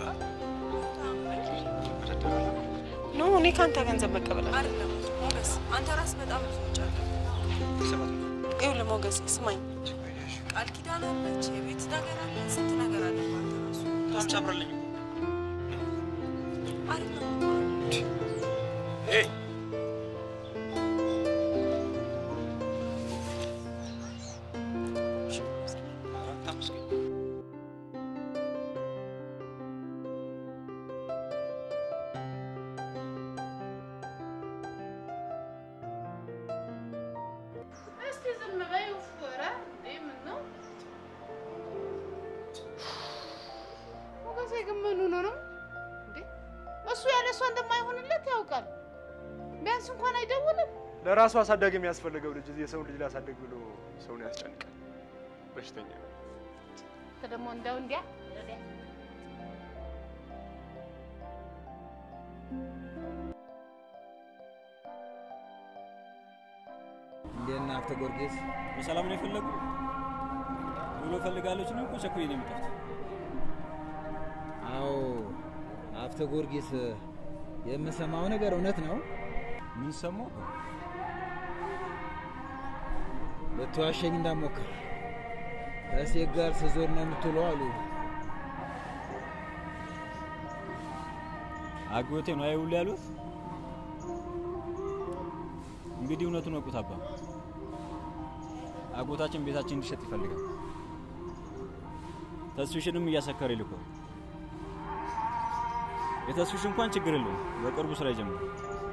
ኖ እኔ ከአንተ ገንዘብ መቀበል አይደለም ሞገስ፣ አንተ ራስህ በጣም ብዙ ወጪ አለ። ይኸውልህ ሞገስ ስማኝ፣ ቃል ኪዳን አለች፣ የቤት ነገር አለ፣ ስንት ነገር አለ በአንተ ራሱ በጣም ጨምረልኝ አይደለም ኤይ እስቲ ዝም በይ። ውፍ ኧረ እንዴ ምን ነው ሞገሴ ግን ምን ሆኖ ነው እንዴ? እሱ ያለ እሷ እንደማይሆንለት ያውቃል። ቢያንስ እንኳን አይደውልም። ለራሱ አሳዳጊ የሚያስፈልገው ልጅ የሰውን ልጅ ላሳደግ ብሎ ሰውን ያስጨንቃል። በሽተኛ ነው። ደግሞ እንደው እንዲያ እንዴት ነህ አፍተ ጊዮርጊስ? በሰላም ነው የፈለጉ ብሎ ፈልጋለች ነው እኮ ቸኩዬ ነው የመጣሁት። አዎ አፍተ ጊዮርጊስ፣ የምሰማው ነገር እውነት ነው? ምን ሰማሁ? ልትዋሸኝ እንዳሞክር ከሴት ጋር ስዞር ነው የምትውለው አሉ። አጎቴ ነው አይውል ያሉት። እንግዲህ እውነቱን ወቁት አባ። አጎታችን ቤታችን እንዲሸጥ ይፈልጋል። ተስፊሽንም እያሰከረ ይልኳል። የተስፊሽ እንኳን ችግር የለውም፣ በቅርቡ ስራ ይጀምራል።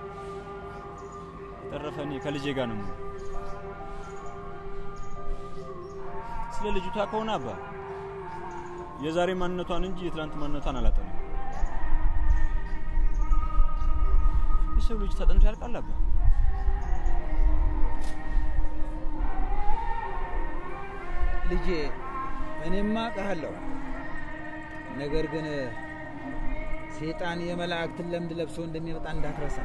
ተረፈ እኔ ከልጄ ጋር ነው የምውለው። ስለ ልጅቷ ከሆነ አባ የዛሬ ማንነቷን እንጂ የትላንት ማንነቷን አላጠናም። የሰው ልጅ ተጠንቶ ያልቃል አባ። ልጄ እኔማ አውቅሃለሁ፣ ነገር ግን ሴጣን የመላእክትን ለምድ ለብሶ እንደሚመጣ እንዳትረሳ።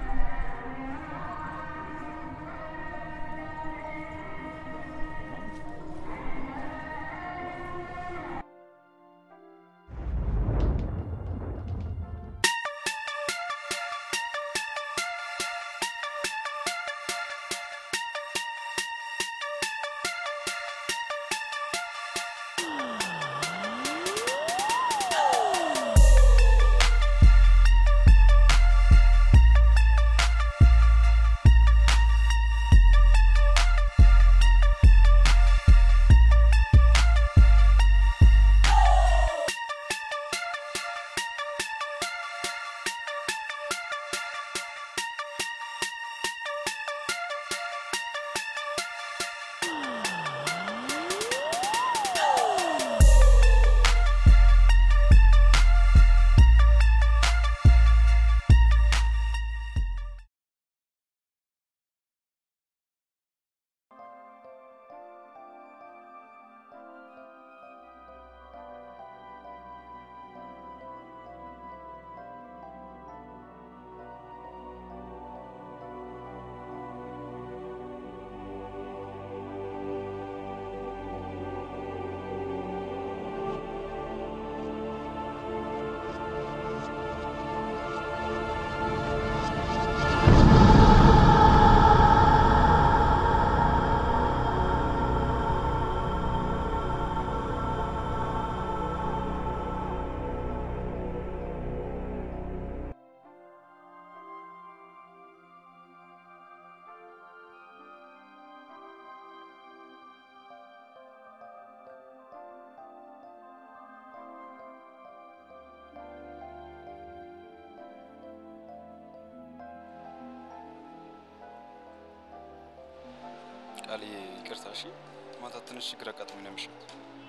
ቃልዬ ይቅርታ እሺ። ማታ ትንሽ ችግር አጋጥሞኝ ነው ያመሸሁት።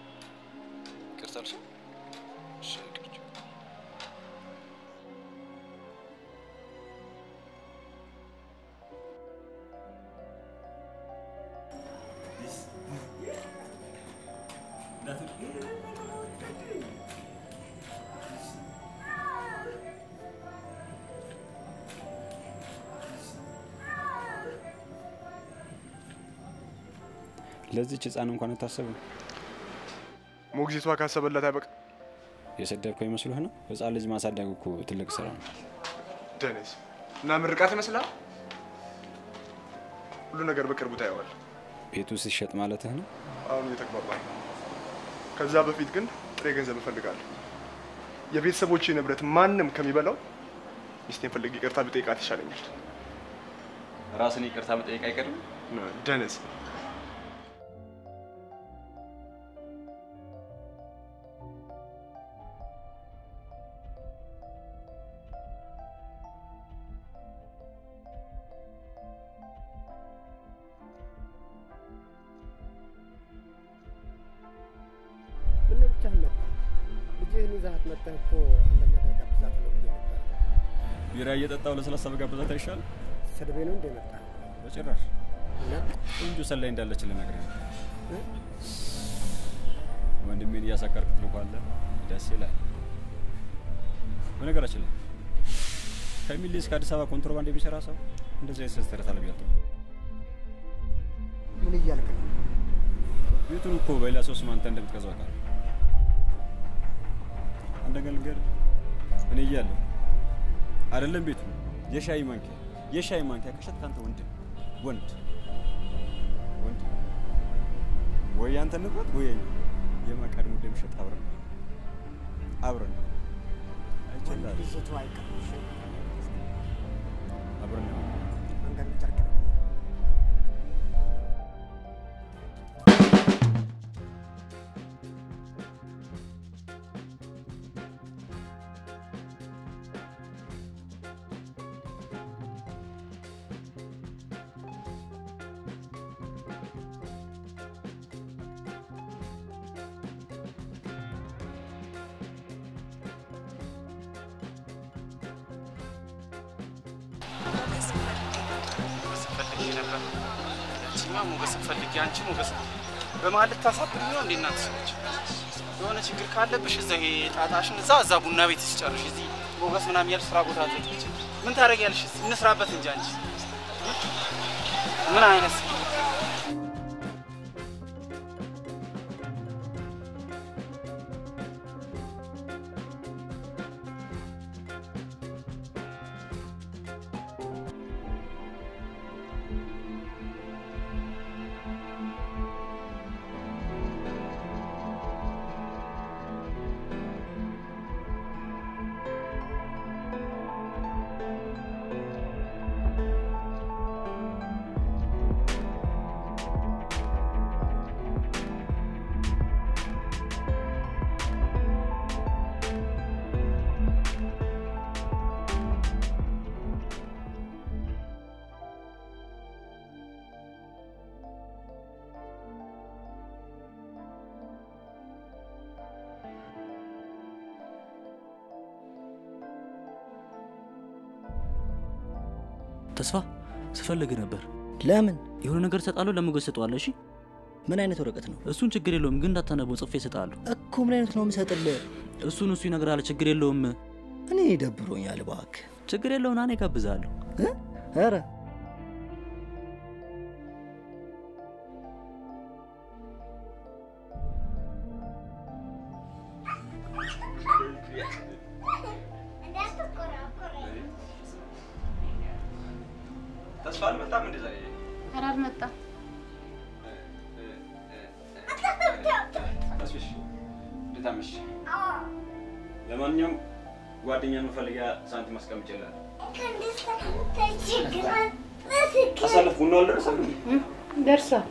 ይቅርታ አልሽ? እሺ ይቅርታ። ለዚች ህፃን እንኳን አታስብም። ሞግዚቷ ካሰበላት አይበቃ። የሰደብከው ይመስልህ ነው? ህፃን ልጅ ማሳደግ እኮ ትልቅ ስራ ነው። ደነዝ እና ምርቃት ይመስላል። ሁሉ ነገር በቅርቡ ታየዋል። ቤቱ ሲሸጥ ማለትህ ነው? አሁን እየተግባባ ነው። ከዛ በፊት ግን ጥሬ ገንዘብ እፈልጋለሁ። የቤተሰቦቼ ንብረት ማንም ከሚበላው ሚስቴን ፈልጌ ይቅርታ ብጠይቃት ይሻለኛል። ራስን ይቅርታ መጠየቅ አይቀርም። ደነዝ ምነው ብቻህን መጣህ? ልጅህን ይዘሃት መጥተህ እኮ አንዳንድ ነገር ጋብዛት ነው ብዬ ነበር። ቢራ እየጠጣው ለስላሳ በጋበዛት አይሻልም? ሰድቤ ነው እንደ መጣህ? በጭራሽ እና ቆንጆ ሰላይ እንዳለች ልነግርህ ነው። ወንድሜን እያሳቀርኩት ነው ካለ ደስ ይላል። በነገራችን ላይ ከሚሌ እስከ አዲስ አበባ ኮንትሮባንድ የሚሰራ ሰው እንደዚህ አይነት ስህተት ተረታለ ብያለሁ። ምን እያልክ ነው? ቤቱን እኮ በሌላ ሰው ስም አንተ እንደምትገዛው አውቃለሁ። አንድ ነገር ልንገርህ፣ እኔ እያለሁ አይደለም ቤቱ የሻይ ማንኪያ የሻይ ማንኪያ ከሸጥክ አንተ ወንድ ወንድ ወንድ ወይ ያንተ ንብረት ወይ የኛ የማቀድሙ እንደሚሸጥ አብረን ነው አብረን ነው አይችላል ብዝቱ አይቀርም። እሺ? አብረን ነው መንገዱ ጨርቅ ነው። ፈልጌ ነበር። ያቺኛ ሞገስ ፈልጌ አንቺ ሞገስ በመሀል ልታሳብኝ ነው እንዴ? እናት ሰዎች የሆነ ችግር ካለብሽ እዛ ይሄ ጣጣሽን እዛ እዛ ቡና ቤት ሲጨርሽ እዚህ ሞገስ ምናምን ያልሽ ስራ ቦታ ትሄጂ ምን ታደርጊያለሽ? እስኪ እንስራበት እንጂ አንቺ ምን አይነት ተስፋ ስፈልግ ነበር። ለምን? የሆነ ነገር እሰጥሃለሁ፣ ለሞገስ እሰጠዋለሁ። እሺ? ምን አይነት ወረቀት ነው? እሱን ችግር የለውም ግን እንዳታነበው፣ ጽፌ እሰጥሃለሁ። እኮ ምን አይነት ነው የምሰጥልህ? እሱን እሱ ይነግራል። ችግር የለውም። እኔ ደብሮኛል እባክህ። ችግር የለውም። ና እኔ እጋብዝሃለሁ። ኧረ ተስፋ አልመጣም እንደ ዛሬ ኧረ አልመጣም። ተስፍሽ እንዴት አመሽ? ለማንኛውም ጓደኛ መፈልጊያ ሳንቲም አስቀምጬልሃለሁ። አሳለፍ ቡና አልደረሰም? ደርሷል።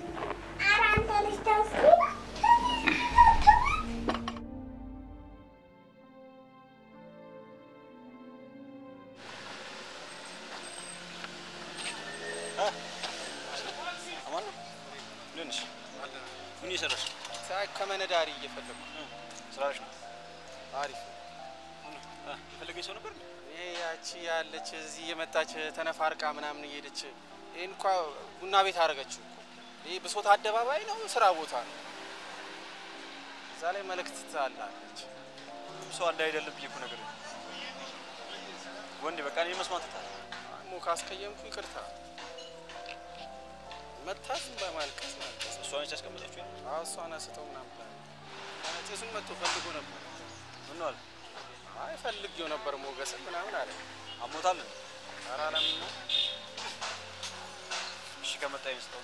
አማን ነው? እንዴት ነሽ? ምን እየሰራሽ ነው? ሳይ ከመነዳሪ እየፈለጉ ስራሽ ነው? አሪፍ አ፣ የፈለገኝ ሰው ነበር እንዴ? ይሄ ያቺ ያለች እዚህ የመጣች ተነፋርቃ ምናምን እየሄደች ይህን እንኳ ቡና ቤት አደረገችው እኮ። ይህ ብሶት አደባባይ ነው፣ ስራ ቦታ ነው። እዛ ላይ መልእክት ትላለች። ሁሉም ሰው አንድ አይደለም ብዬ እኮ ነገር ወንድ በቃ እኔ መስማት ታል ሞ ካስቀየምኩ ይቅርታ። መታት ዝም በማልቀስ ማልቀስ። እሷ ነች ያስቀመጠችው? አዎ እሷን አስተው ምናምን ብላ ጭሱን መጥቶ ፈልጎ ነበር። ምን ነው አለ? አይ ፈልጌው ነበር ሞገስን ምናምን አለ። አሞታል? ኧረ አላምን ነው እሺ ከመጣ ይመስለው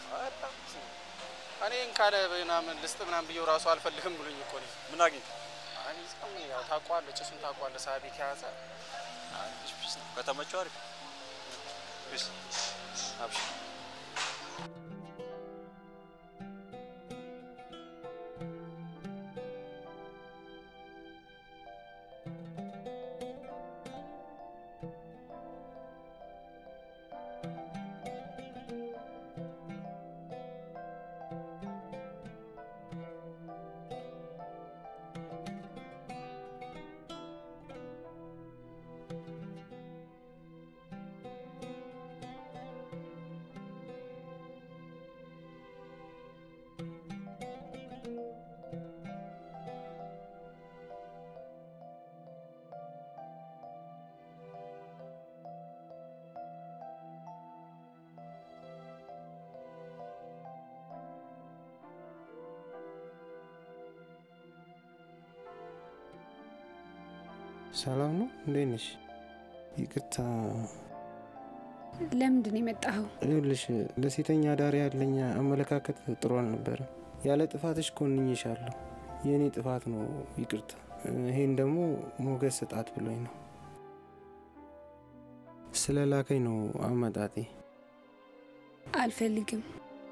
እኔን ካለ ምናምን ልስጥ ምናምን ብዬው ራሱ አልፈልግም ብሎኝ እኮ ነው። ምን አግኝቶ? አይ ጸም ያው ታውቀዋለህ፣ ጭሱን ታውቀዋለህ። ሳቢ ከያዘ ከተመቸው አሪፍ ፒስ አብሽር ሰላም ነው? እንዴት ነሽ? ይቅርታ ለምንድን ነው የመጣኸው? ይኸውልሽ ለሴተኛ አዳሪ ያለኝ አመለካከት ጥሩ አልነበረም። ያለ ጥፋትሽ ኮንኝሻለሁ። የእኔ ጥፋት ነው፣ ይቅርታ። ይሄን ደግሞ ሞገስ ስጣት ብሎኝ ነው። ስለ ላከኝ ነው አመጣጤ። አልፈልግም።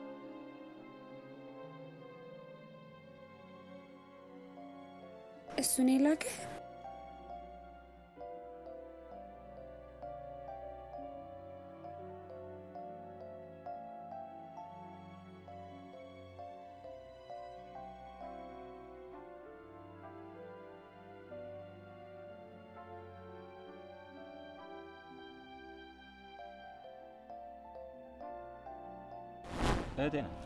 እሱን የላከ እህቴ ናት።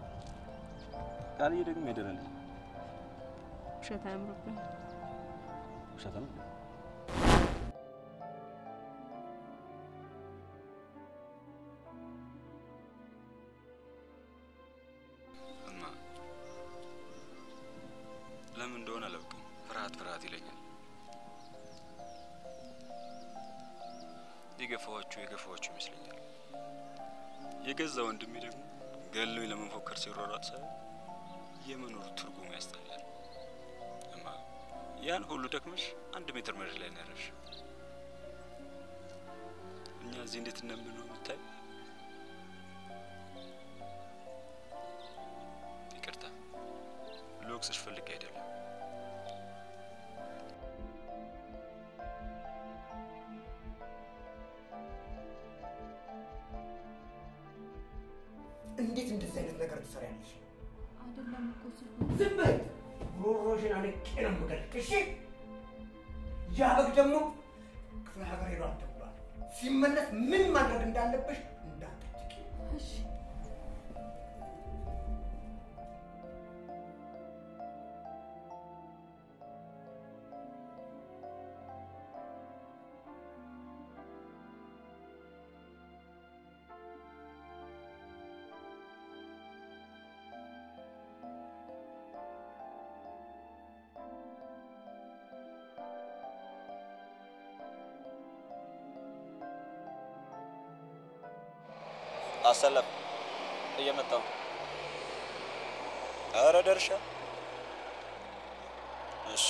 ቃልዬ ደግሞ የደረልኝ ውሸት አያምርብን። ውሸት ነው። እማ ለምን እንደሆነ አላውቅም፣ ፍርሃት ፍርሃት ይለኛል። የገፋኋችሁ የገፋኋችሁ ይመስለኛል። የገዛ ወንድሜ ደግሞ ገሎኝ ለመፎከር ሲሯሯጥ ሳይ የመኖሩ ትርጉሙ ያስጠላል። እማ ያን ሁሉ ደክመሽ አንድ ሜትር መሬት ላይ ነው ያረፍሽ። እኛ እዚህ እንዴት እንደምንሆን የምታይ ይቅርታ፣ ልወቅስሽ ፈልጌ አይደለም። እንዴት እንደዚህ አይነት ነገር ትሰሪያለሽ? አይደለም እኮ ስልኩ ዝም በይ! ጉሮሮሽን አንቄ ነው የምገልሽ። እሺ? ያ በግ ደግሞ ክፍለ ሀገር ሄዷል ተብሏል። ሲመለስ ምን ማድረግ እንዳለብሽ እንዳትጠይቂ። እሺ አሰለፍ እየመጣው አረ ደርሻ እሺ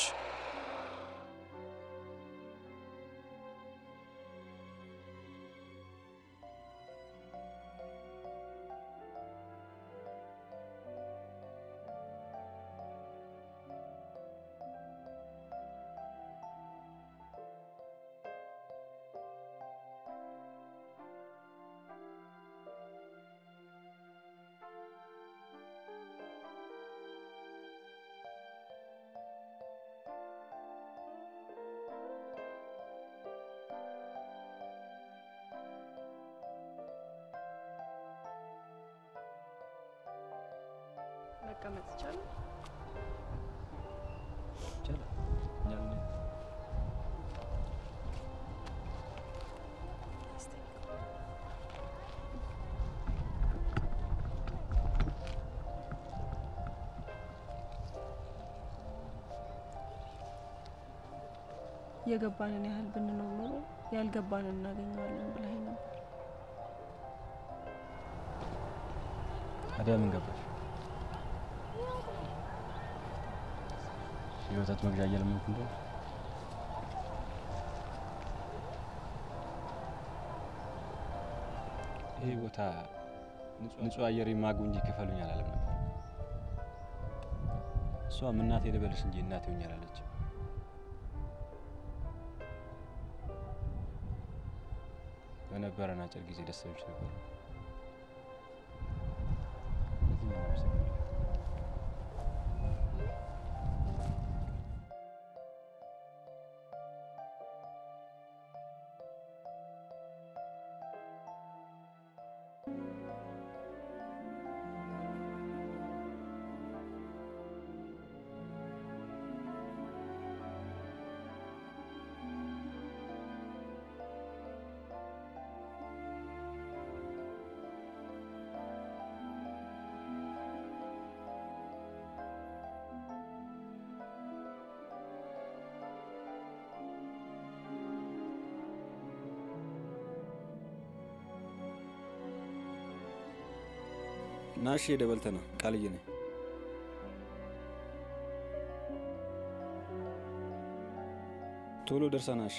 መቀመጥ ይቻላል? ይቻላል። እኛ ምን የገባንን ያህል ብንኖር ኖሮ ያልገባንን እናገኘዋለን ብለኸኝ ነበር። ታዲያ ምን ገባሽ? የወተት መግዣ እየለመንኩ እንደሆነ ይሄ ቦታ ንጹህ አየር የማጉ እንጂ ክፈሉኝ አላለም ነበር። እሷም እናቴ ልበልሽ እንጂ እናቴ ሆኜ አላለችም። በነበረን አጭር ጊዜ ደስታዎች ነበሩ። ለዚህ ነው የማመሰግነው። ና እሺ፣ ሄደህ በልተህ ና። ቃልዬ ነኝ። ቶሎ ደርሰህ ና እሺ።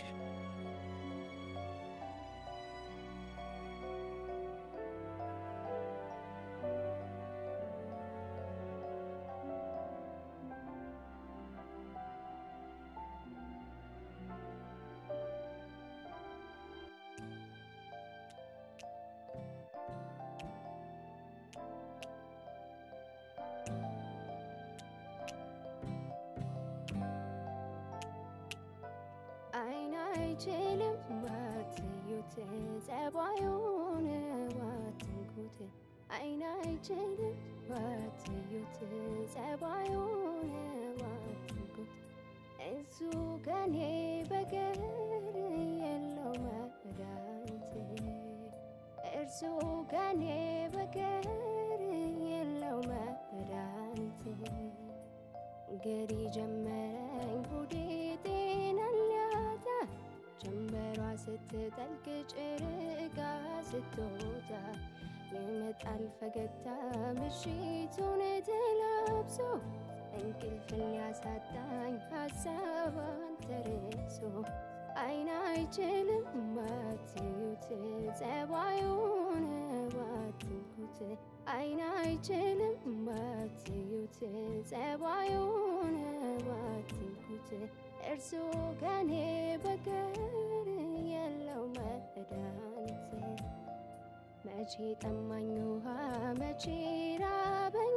አይን አይችልም ባትዩት ጸባዩን ባትንኩት አይን አይችልም ባትዩት ጸባዩን ባትንኩት እሱ ከኔ በቀር የለው መድኃኒት እርሱ ከኔ በቀር የለው መድኃኒት ገሪ ጀመረኝ ጉዴ ጤናን ሊያጣ ጀንበሯ ስትጠልቅ ጨረቃ ስትወጣ ይመጣል ፈገግታ ምሽቱን ተላብሶ እንቅልፍን ሊያሳጣኝ ሀሳቧን ተርሶ አይን አይችልም ባትዩት ጸባዩን ባትንኩት አይን አይችልም ባትዩት ጸባዩን ባትንኩት እርሱ ከኔ በቀር የለው መድኃኒት መቼ ጠማኝ ውሃ መቼ ራበኝ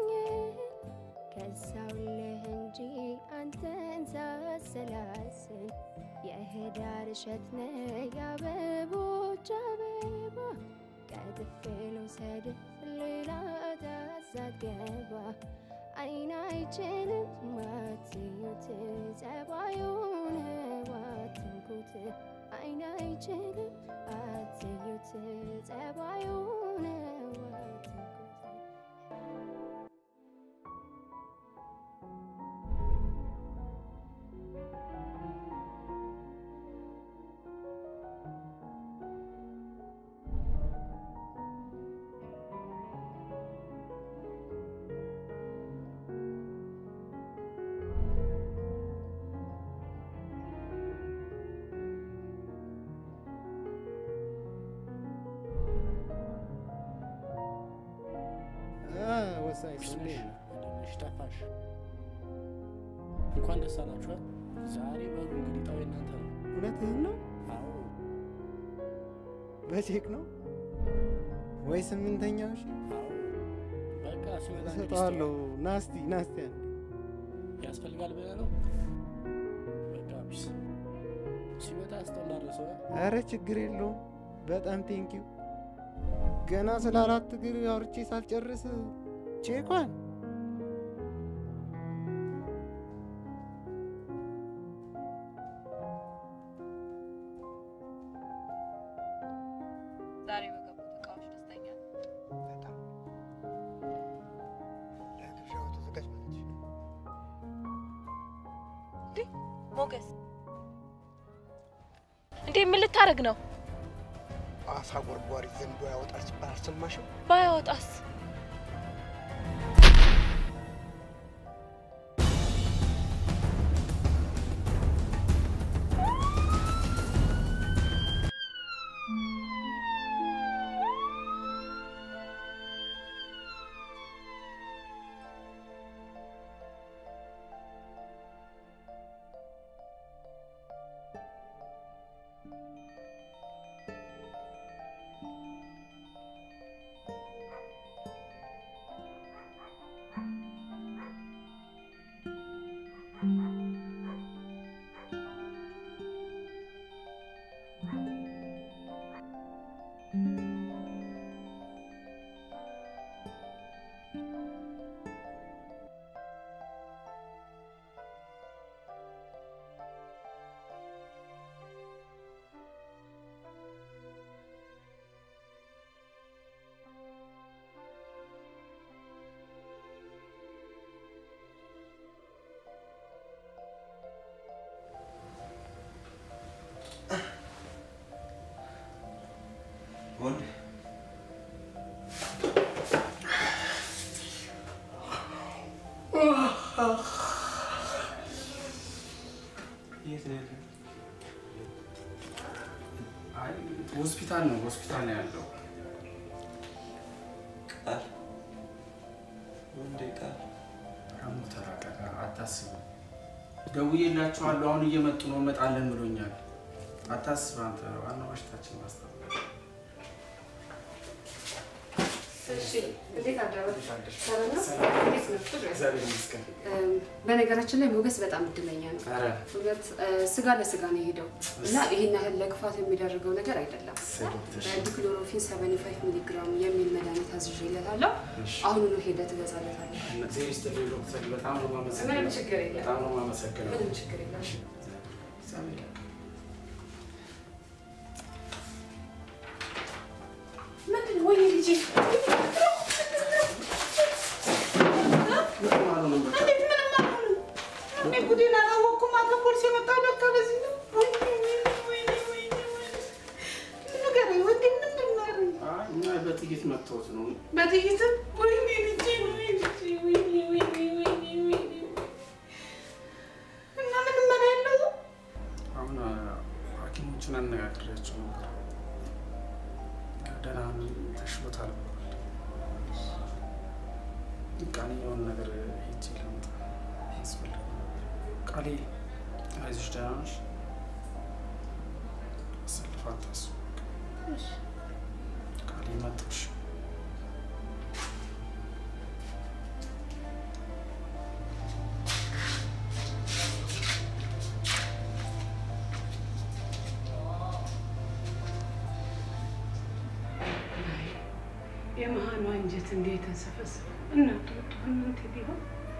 ከሳውልህ እንጂ አንተን ሳሰላስል የህዳር እሸት ነህ የአበቦች አበባ ቀጥፌ ልውሰድህ ሌላ ዳሳት ገባ አይን አይችልም ባትዩት ጸባዩን ባትንኩት አይን አይችልም ባትዩት ጸባዩን ባትንኩት ወሳኝ ሰው እንዴት ነህ? ትንሽ ጠፋሽ። እንኳን ደስ አላችሁ። ዛሬ በሩ እንግዲህ ጣው እናንተ ነው። እውነትህን ነው? አዎ በቼክ ነው ወይ ስምንተኛው? እሺ በቃ ሲመጣ እንግዲህ እሰጠዋለሁ። ናስቲ ናስቲ አንዴ ያስፈልጋል ብለህ ነው። በቃ ቢስ ሲመጣ ስጠው እንዳረሰው አረ ችግር የለውም። በጣም ቴንኪው። ገና ስለ አራት እግር አውርቼ ሳልጨርስ ቼኳን ዛሬ በገቡት እቃዎች ደስተኛ ነኝ። በጣም ለግብዣው ተዘጋጅ ማለትሽ ነው። እንዴ ሞገስ፣ እንዴ ምን ልታደርግ ነው? አሳ ጎርጓሪ ዘንዶ ያወጣል ሲባል አልሰማሽም? ባያወጣስ? የት ነው ያለው? አይ ሆስፒታል ነው ሆስፒታል ነው ያለው። ቃል ወንዴ ቃል አሙ ተረጋጋ፣ አታስብ። ደውዬላችኋለሁ፣ አሁን እየመጡ ነው፣ እመጣለን ብሎኛል። አታስብ አንተ፣ ዋናው በሽታችን ማስታወቅ እሺ፣ እንዴት አደረህ? ሰላም ነው? ሰላም። እንዴት ነው? እግዚአብሔር ይመስገን። እም፣ በነገራችን ላይ ሞገስ በጣም እድለኛ ነው። ኧረ እውነት እ፣ ስጋ ለስጋ ነው የሄደው እና ይሄን ያህል ለክፋት የሚደረገው ነገር አይደለም። ዲክሎሮፊን 75 ሚሊ ግራም የሚል መድኃኒት አዝዤለታለሁ። እሺ። አሁኑኑ ሄደህ ትገዛለታለህ። እግዜር ይስጥልኝ ዶክተር፣ በጣም ነው የማመሰግነው። ምንም ችግር የለም። በጣም ነው የማመሰግነው። ምንም ችግር የለም። እግዚአብሔር ያውቃል። ምንድን ነው? ወይኔ ልጄ ምንም አልሆነም በቃ። እንዴት ምንም አልሆንም? እኔ ጉዴን አላወቅኩም። አቶ ፖሊስ የመጣው ለካ ለዚህ ነው። ወይኔ ወይኔ ወይኔ ወይኔ ወይኔ። ንገረኝ ወንዴ፣ ምንድን ነው ያደረገኝ? አይ እኛ በጥይት መጥተውት ነው። በጥይትም? ወይኔ ልጄ፣ ወይኔ ልጄ፣ ወይኔ ወይኔ ወይኔ ወይኔ። እና ምንም መላ የለውም? አሁን አ- ሐኪሞችን አነጋግሬያቸው ነበር። ደህና ነኝ፣ ተሽሎታል ብለዋል። ቃሌ የሆነ ነገር ሄጄ ላምጣ ያስፈልግ ቃሌ፣ አይዞሽ፣ ደህና ነሽ? አሰልፍ አታስቡ። ቃሌ መጣሽ። የመሀኑ አንጀት እንዴት ተንሰፈሰፈ? እናቱ ብትሆን ምን ትል ይሆን?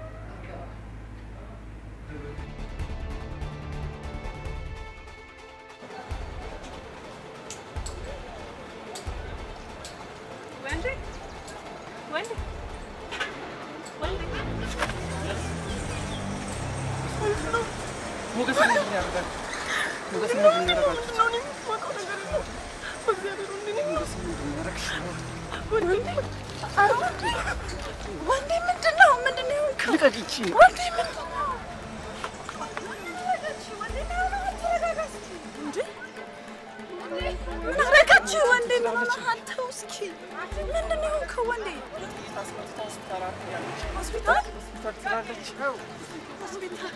ወንዴ ወንዴ ወንዴ ሞገስ ምንድን ነው ያደርጋል? ሞገስ ምንድን ነው ያደርጋል? ሞገስ ምንድን ነው ያደርግሽ? ወንዴ ምንድን ነው? ምንድን ነው የሆንከው? ልቀቂ ይቺ ወንዴ ምንድን ነው? ምን አደረጋችሁ? ወንዴ ምን ሆነሃል? ተው እስኪ። ምንድን ነው የሆንከው? ወንዴ ሆስፒታል ሆስፒታል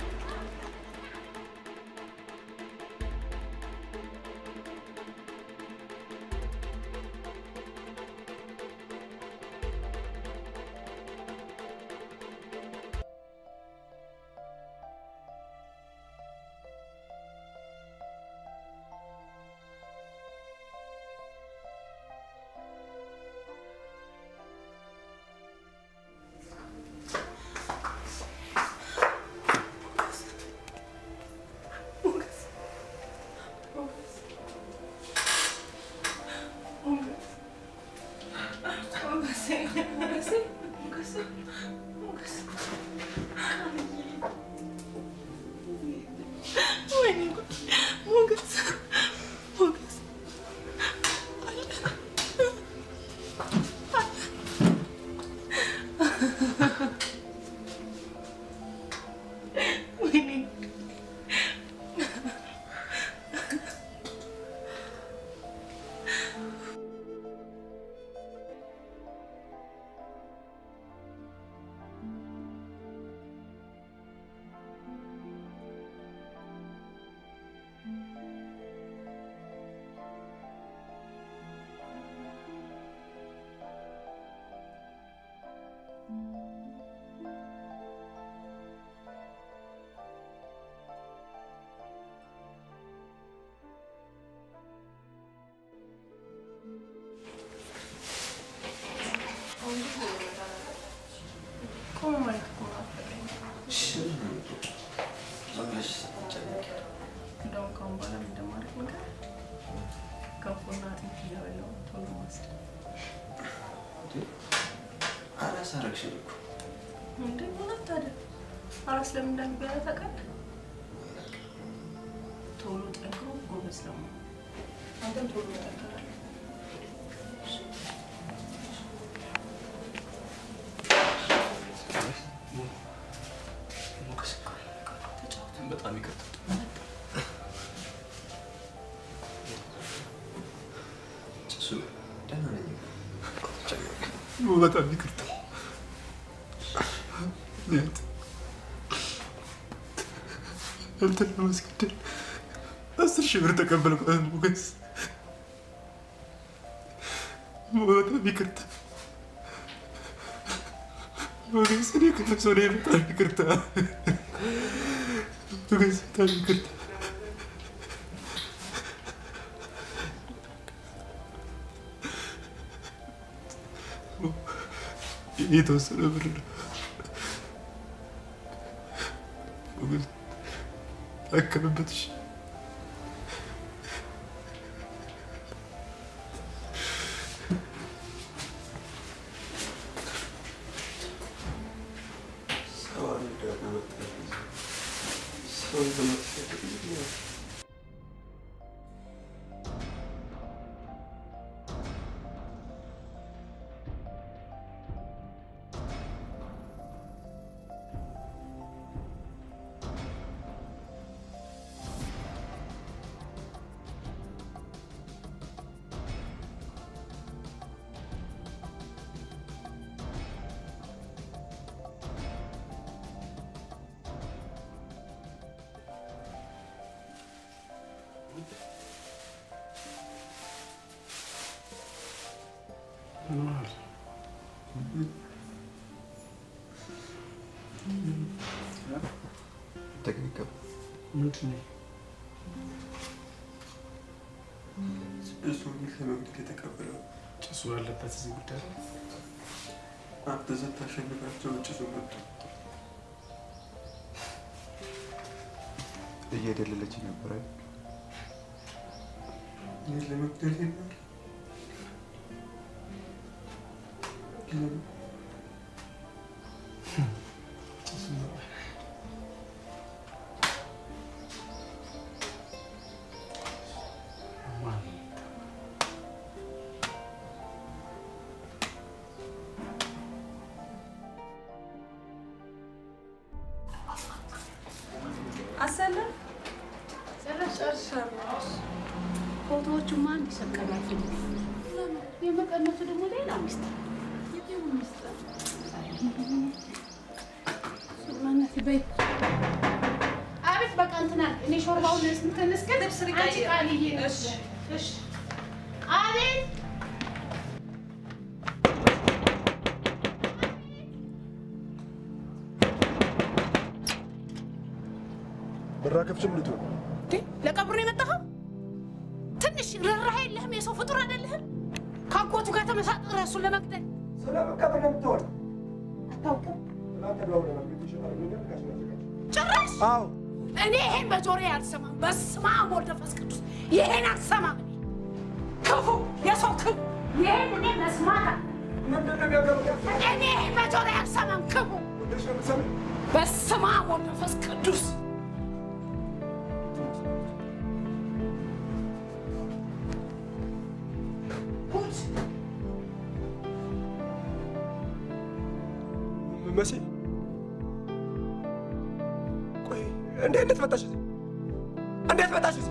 ቆሞ ማየት እኮ አልፈለግም። እንደውም ከአሁን በኋላ ምን እንደማደርግ ነገር ገንፎና አጥሚት እየበላሁ ቶሎ ማስል አራስ አረግሽን እኮ እንዴ እውነት ታዲያ አራስ ለምን እንደሚበላ ታውቃለህ? ቶሎ ጠንክሮ ጎበዝ ለመሆን አንተም ቶሎ ጠንክራለህ። በጣም ይቅርታ። ጭሱ ደህና ነኝ። በጣም ይቅርታ። ቢያንስ አንተን ለማስገደል አስር ሺህ ብር ተቀበል ማለት ነው ሞገስ። በጣም ይቅርታ ሞገስ። እኔ ከነፍስ ወዲያ በጣም ይቅርታ ሞገስ፣ በጣም ይቅርታ። የተወሰነ ብር ነው ሞገስ፣ አከምበት። እሺ ተገኝከው ምንድን ነው እሱ ለመግደል የተቀበለው ጭሱ ያለበት እዚህ ጉዳይ ላይ አንተ ስታሸንፋቸው ጭሱ መጡ። እየደለለች ነበረ። እኔን ለመግደል ነበር ለምን ጭሱ ነበር አሰለም ጨረስ ጨርሻለሁ። ፎቶዎቹማ አንድ ሰቀላችሁ። የመቀነቱ ደግሞ ሌላ ሚስጥር የጤኑ ሚስጥር ማናት በይ አቤት በቃ እንትና እኔ ሾርባውን ስንተነስ ግን ልብስ አንቺ ቃልዬ እሺ እሺ አቤት በራ ከፍችም ልቱ እንዴ ለቀብሩ ነው የመጣኸው? ትንሽ ርህራሄ የለህም? የሰው ፍጡር አይደለህም? ከአጎቱ ጋር ተመሳጥረ እሱን ለመግደል ስለመቀበር ነው የምትሆን አታውቅም? እናንተ ደውለናል ቤት ይችላል ነገር ጋሽ ያዘጋጅ ጭራሽ አዎ እኔ ይሄን በጆሮዬ አልሰማም። በስመ አብ ወወልድ ወመንፈስ ቅዱስ ይሄን አልሰማም። እኔ ክፉ የሰው ክፉ ይሄን እኔ መስማት አለ እኔ ይሄን በጆሮዬ አልሰማም። ክፉ በስመ አብ ወወልድ ወመንፈስ ቅዱስ ጉድ መሲ ቆይ እንዴ እንዴት መጣሽ እዚህ እንዴት መጣሽ እዚህ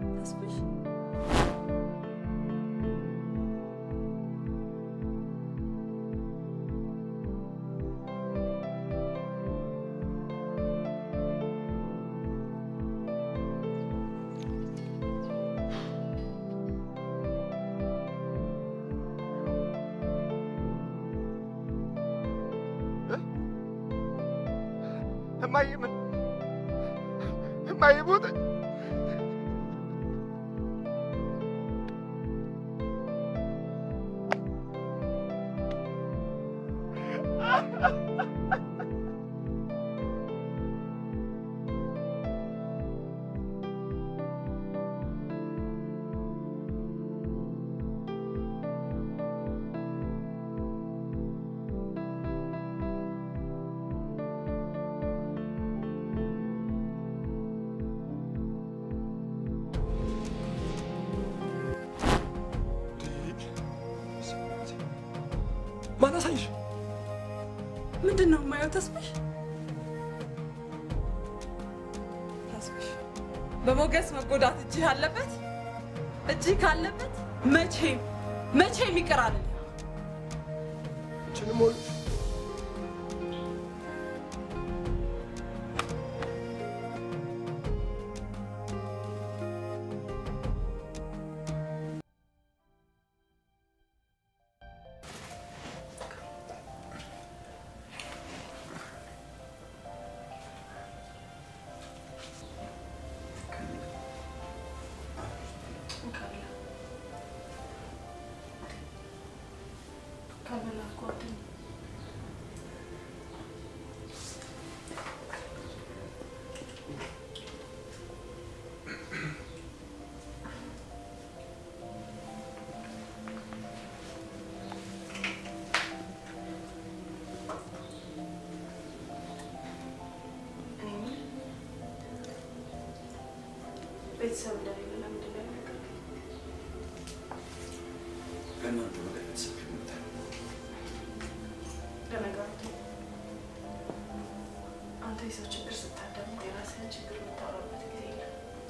እማዬ ምን እማዬ ሞተች ማን አሳይሽ ምንድን ነው የማየው? ተስፋሽ ተስፋ በሞገስ መጎዳት እጅህ አለበት። እጅህ ካለበት መቼም መቼም ይቅር አልልህ። ችንም ሆነ ቤተሰብ እንደሌለ ለምንድን ነው ያልነገርከኝ? ከእናንተ በላይ ቤተሰብ ይሞታል። ለነገሩ ተው። አንተ የሰው ችግር ስታዳምጥ የራስህን ችግር የምታወራበት ጊዜ የለም።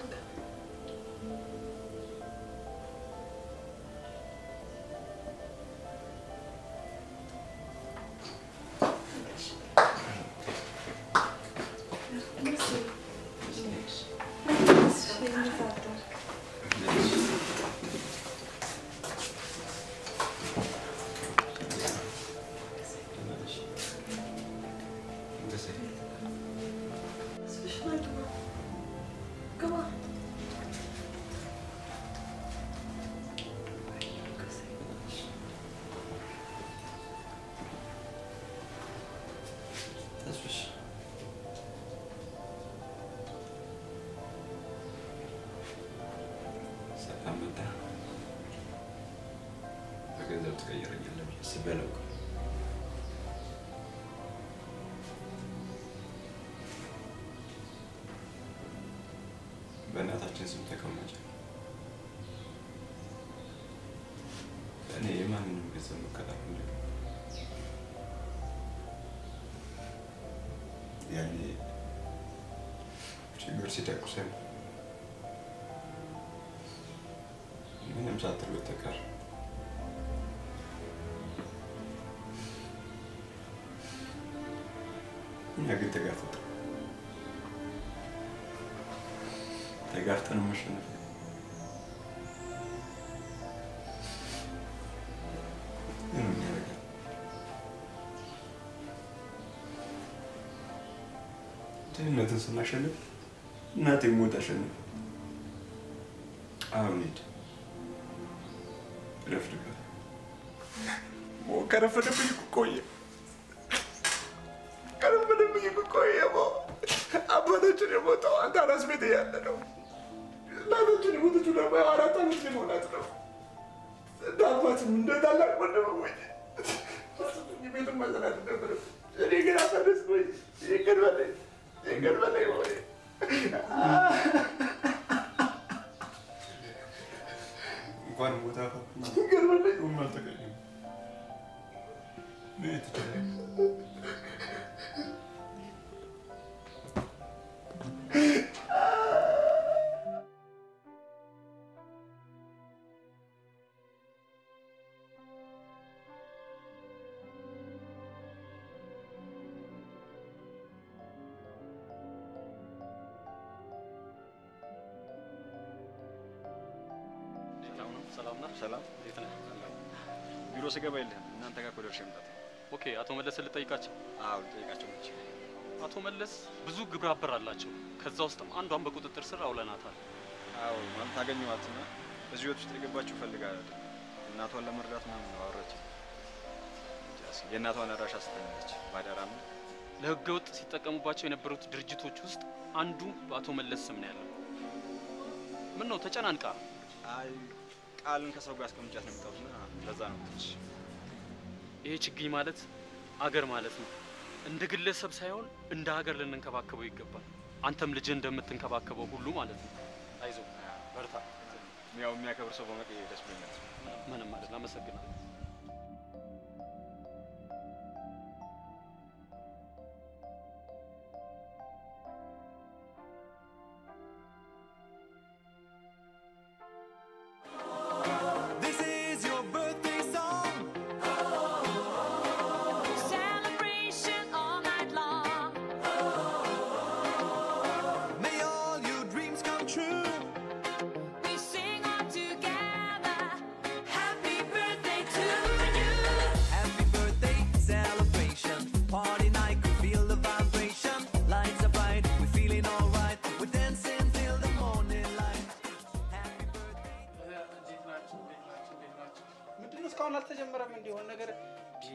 ተስፍሽ ሰላም መጣ። በገንዘብ ትቀይረኛለህ ብዬ አስቤ አላውቅም። በእናታችን ስም ተቀመጭ። እኔ የማንንም ገንዘብ መቀጠር እንደ ያኔ ችግር ሲደቁሰን ምንም ሳትል በስተቀር እኛ ግን ተጋፈጠ ተጋፍጠን መሸነፍ ምንም ያደርጋል ድህነትን ስናሸንፍ እናቴ ሞት አሸንፍ። አሁን ሂድ ረፍድበት። ከረፈደብኝ እኮ ቆየ ከረፈደብኝ እኮ ቆየ። ሞ አባታችን የሞተው አንተ አራስ ቤት እያለ ነው። እናታችን የሞተችው ደግሞ ያው አራት ዓመት ሊሞላት ነው። እንደ አባትም እንደ ታላቅ ወንድም ወይ ቤቱን ማዘናት ነበር። እኔ ግን አፈረስኩኝ። ይቅር በለኝ፣ ይቅር በለኝ ወይ እንኳን ሞታ ይቅር በለኝ። ሁም አልተገኘም። ምን ትችላለህ? ሰላም ነህ? ሰላም እንዴት ነህ? ቢሮ ስገባ የለህም። እናንተ ጋር እኮ ደርሼ መምጣት ነው። ኦኬ፣ አቶ መለስን ልጠይቃቸው። አዎ ልጠይቃቸው ነች። አቶ መለስ ብዙ ግብረ አበር አላቸው። ከዛ ውስጥም አንዷን በቁጥጥር ስር አውለናታል። አዎ ማለት አገኘኋትና እዚህ ህይወት ውስጥ የገባችሁ ፈልጋ አይደለም እናቷን ለመርዳት ምናምን ነው አወራችኝ። እንጃ እስኪ የእናቷን አድራሻ ስተኛለች ባዳራ ምን ለህገ ወጥ ሲጠቀሙባቸው የነበሩት ድርጅቶች ውስጥ አንዱ በአቶ መለስ ስም ነው ያለው። ምን ነው ተጨናንቃ? አይ ቃልን ከሰው ጋር አስቀምጫት ነው የመጣሁትና ለዛ ነው ትንሽ ይሄ ችግኝ ማለት አገር ማለት ነው። እንደ ግለሰብ ሳይሆን እንደ ሀገር ልንንከባከበው ይገባል። አንተም ልጅ እንደምትንከባከበው ሁሉ ማለት ነው። አይዞ በርታ። ያው የሚያከብር ሰው በመቀየር ደስ ብሎኛል። ምንም አይደል። አመሰግናለሁ።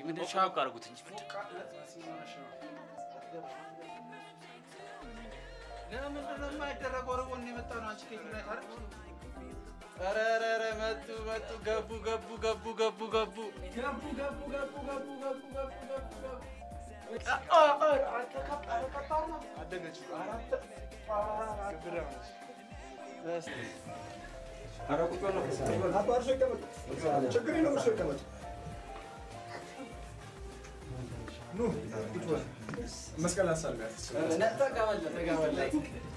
ምንድን ሞቅ ሞቅ አድርጉት እንጂ ለምንድን ነው የማይደረገው? ወደ ጎን የመጣ ነው። አንቺ ከየት ነው ታዲያ? ኧረ ኧረ ኧረ መጡ መጡ ገቡ ገቡ ገቡ ገቡ ገቡ ገቡ ገቡ ገቡ ገቡ ገቡ ገቡ ገቡ ገቡ ችግር የለውም እሱ ይቀመጥ። ኑ ቁጭ በል። መስቀል አሳልጋት ተቀበለ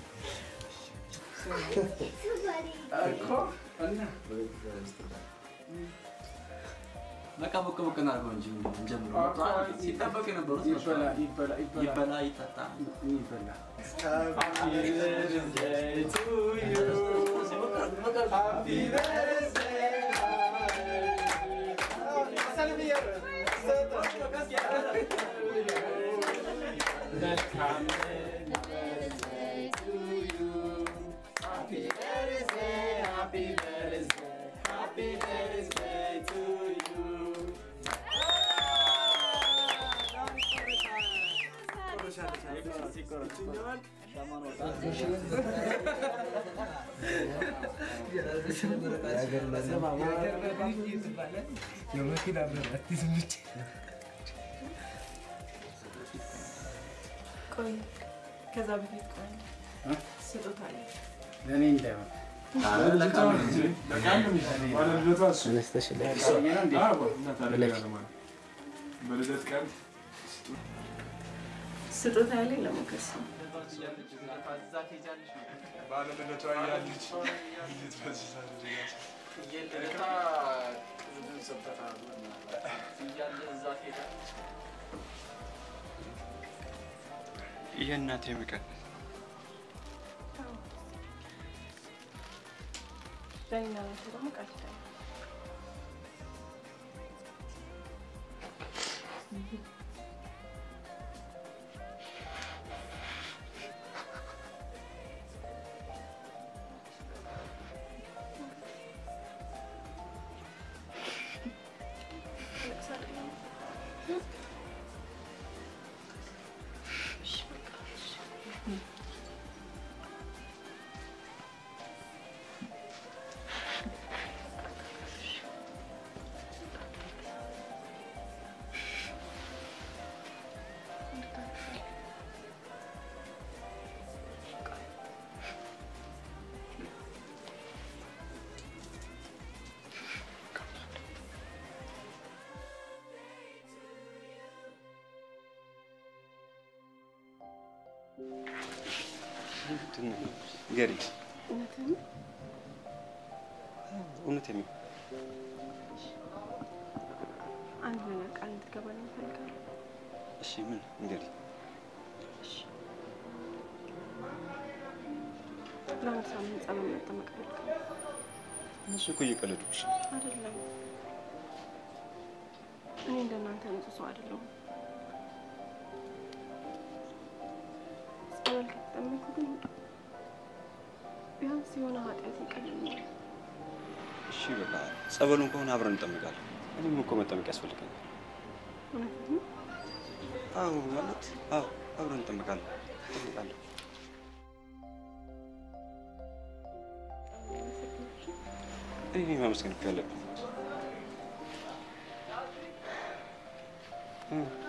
እኮ እና በቃ ቦቅ ቦቅ እናድርገው እንጂ እንጀምር። ሲጠበቅ የነበሩት ይበላ ይበላ ይበላ ይበላ ይጠጣ ይበላ ቆይ ከዛ በፊት ቆይ ስጦታ አለ። ለእኔ እንዳይሆን በልደት ቀን ስጦታ ያለኝ ለሞገስ ነው። ባለልደቷ እያለች እንዴት በዚህ ታደርጋለች? የእናቴ ምቀን በእኛ ናቸው ደግሞ ቃል ኪዳን ገሪ እውነትህን ነው? እውነቴን ነው። አንድ ነገር ቃል እንድትገባልኝ እፈልጋለሁ። እሺ ምን ንገሪ። ለአንድ ሳምንት ጸበል መጠመቅ እፈልጋለሁ። እነሱ እኮ እየቀለዱብሽ ነው። አይደለም እኔ እንደናንተ ንጹህ ሰው አይደለሁም። ጸበል ከተጠመኩ ግን ቢያንስ የሆነ ኃጢአት ይቀልኛል። እሺ በቃ ጸበሉን ከሆነ አብረን እንጠምቃለን። እኔም እኮ መጠመቅ ያስፈልገኛል። እውነትህን ነው? አዎ ማለት አዎ አብረን እንጠምቃለን። እንጠምቃለን። እኔ ማመስገን እኮ ያለብን እ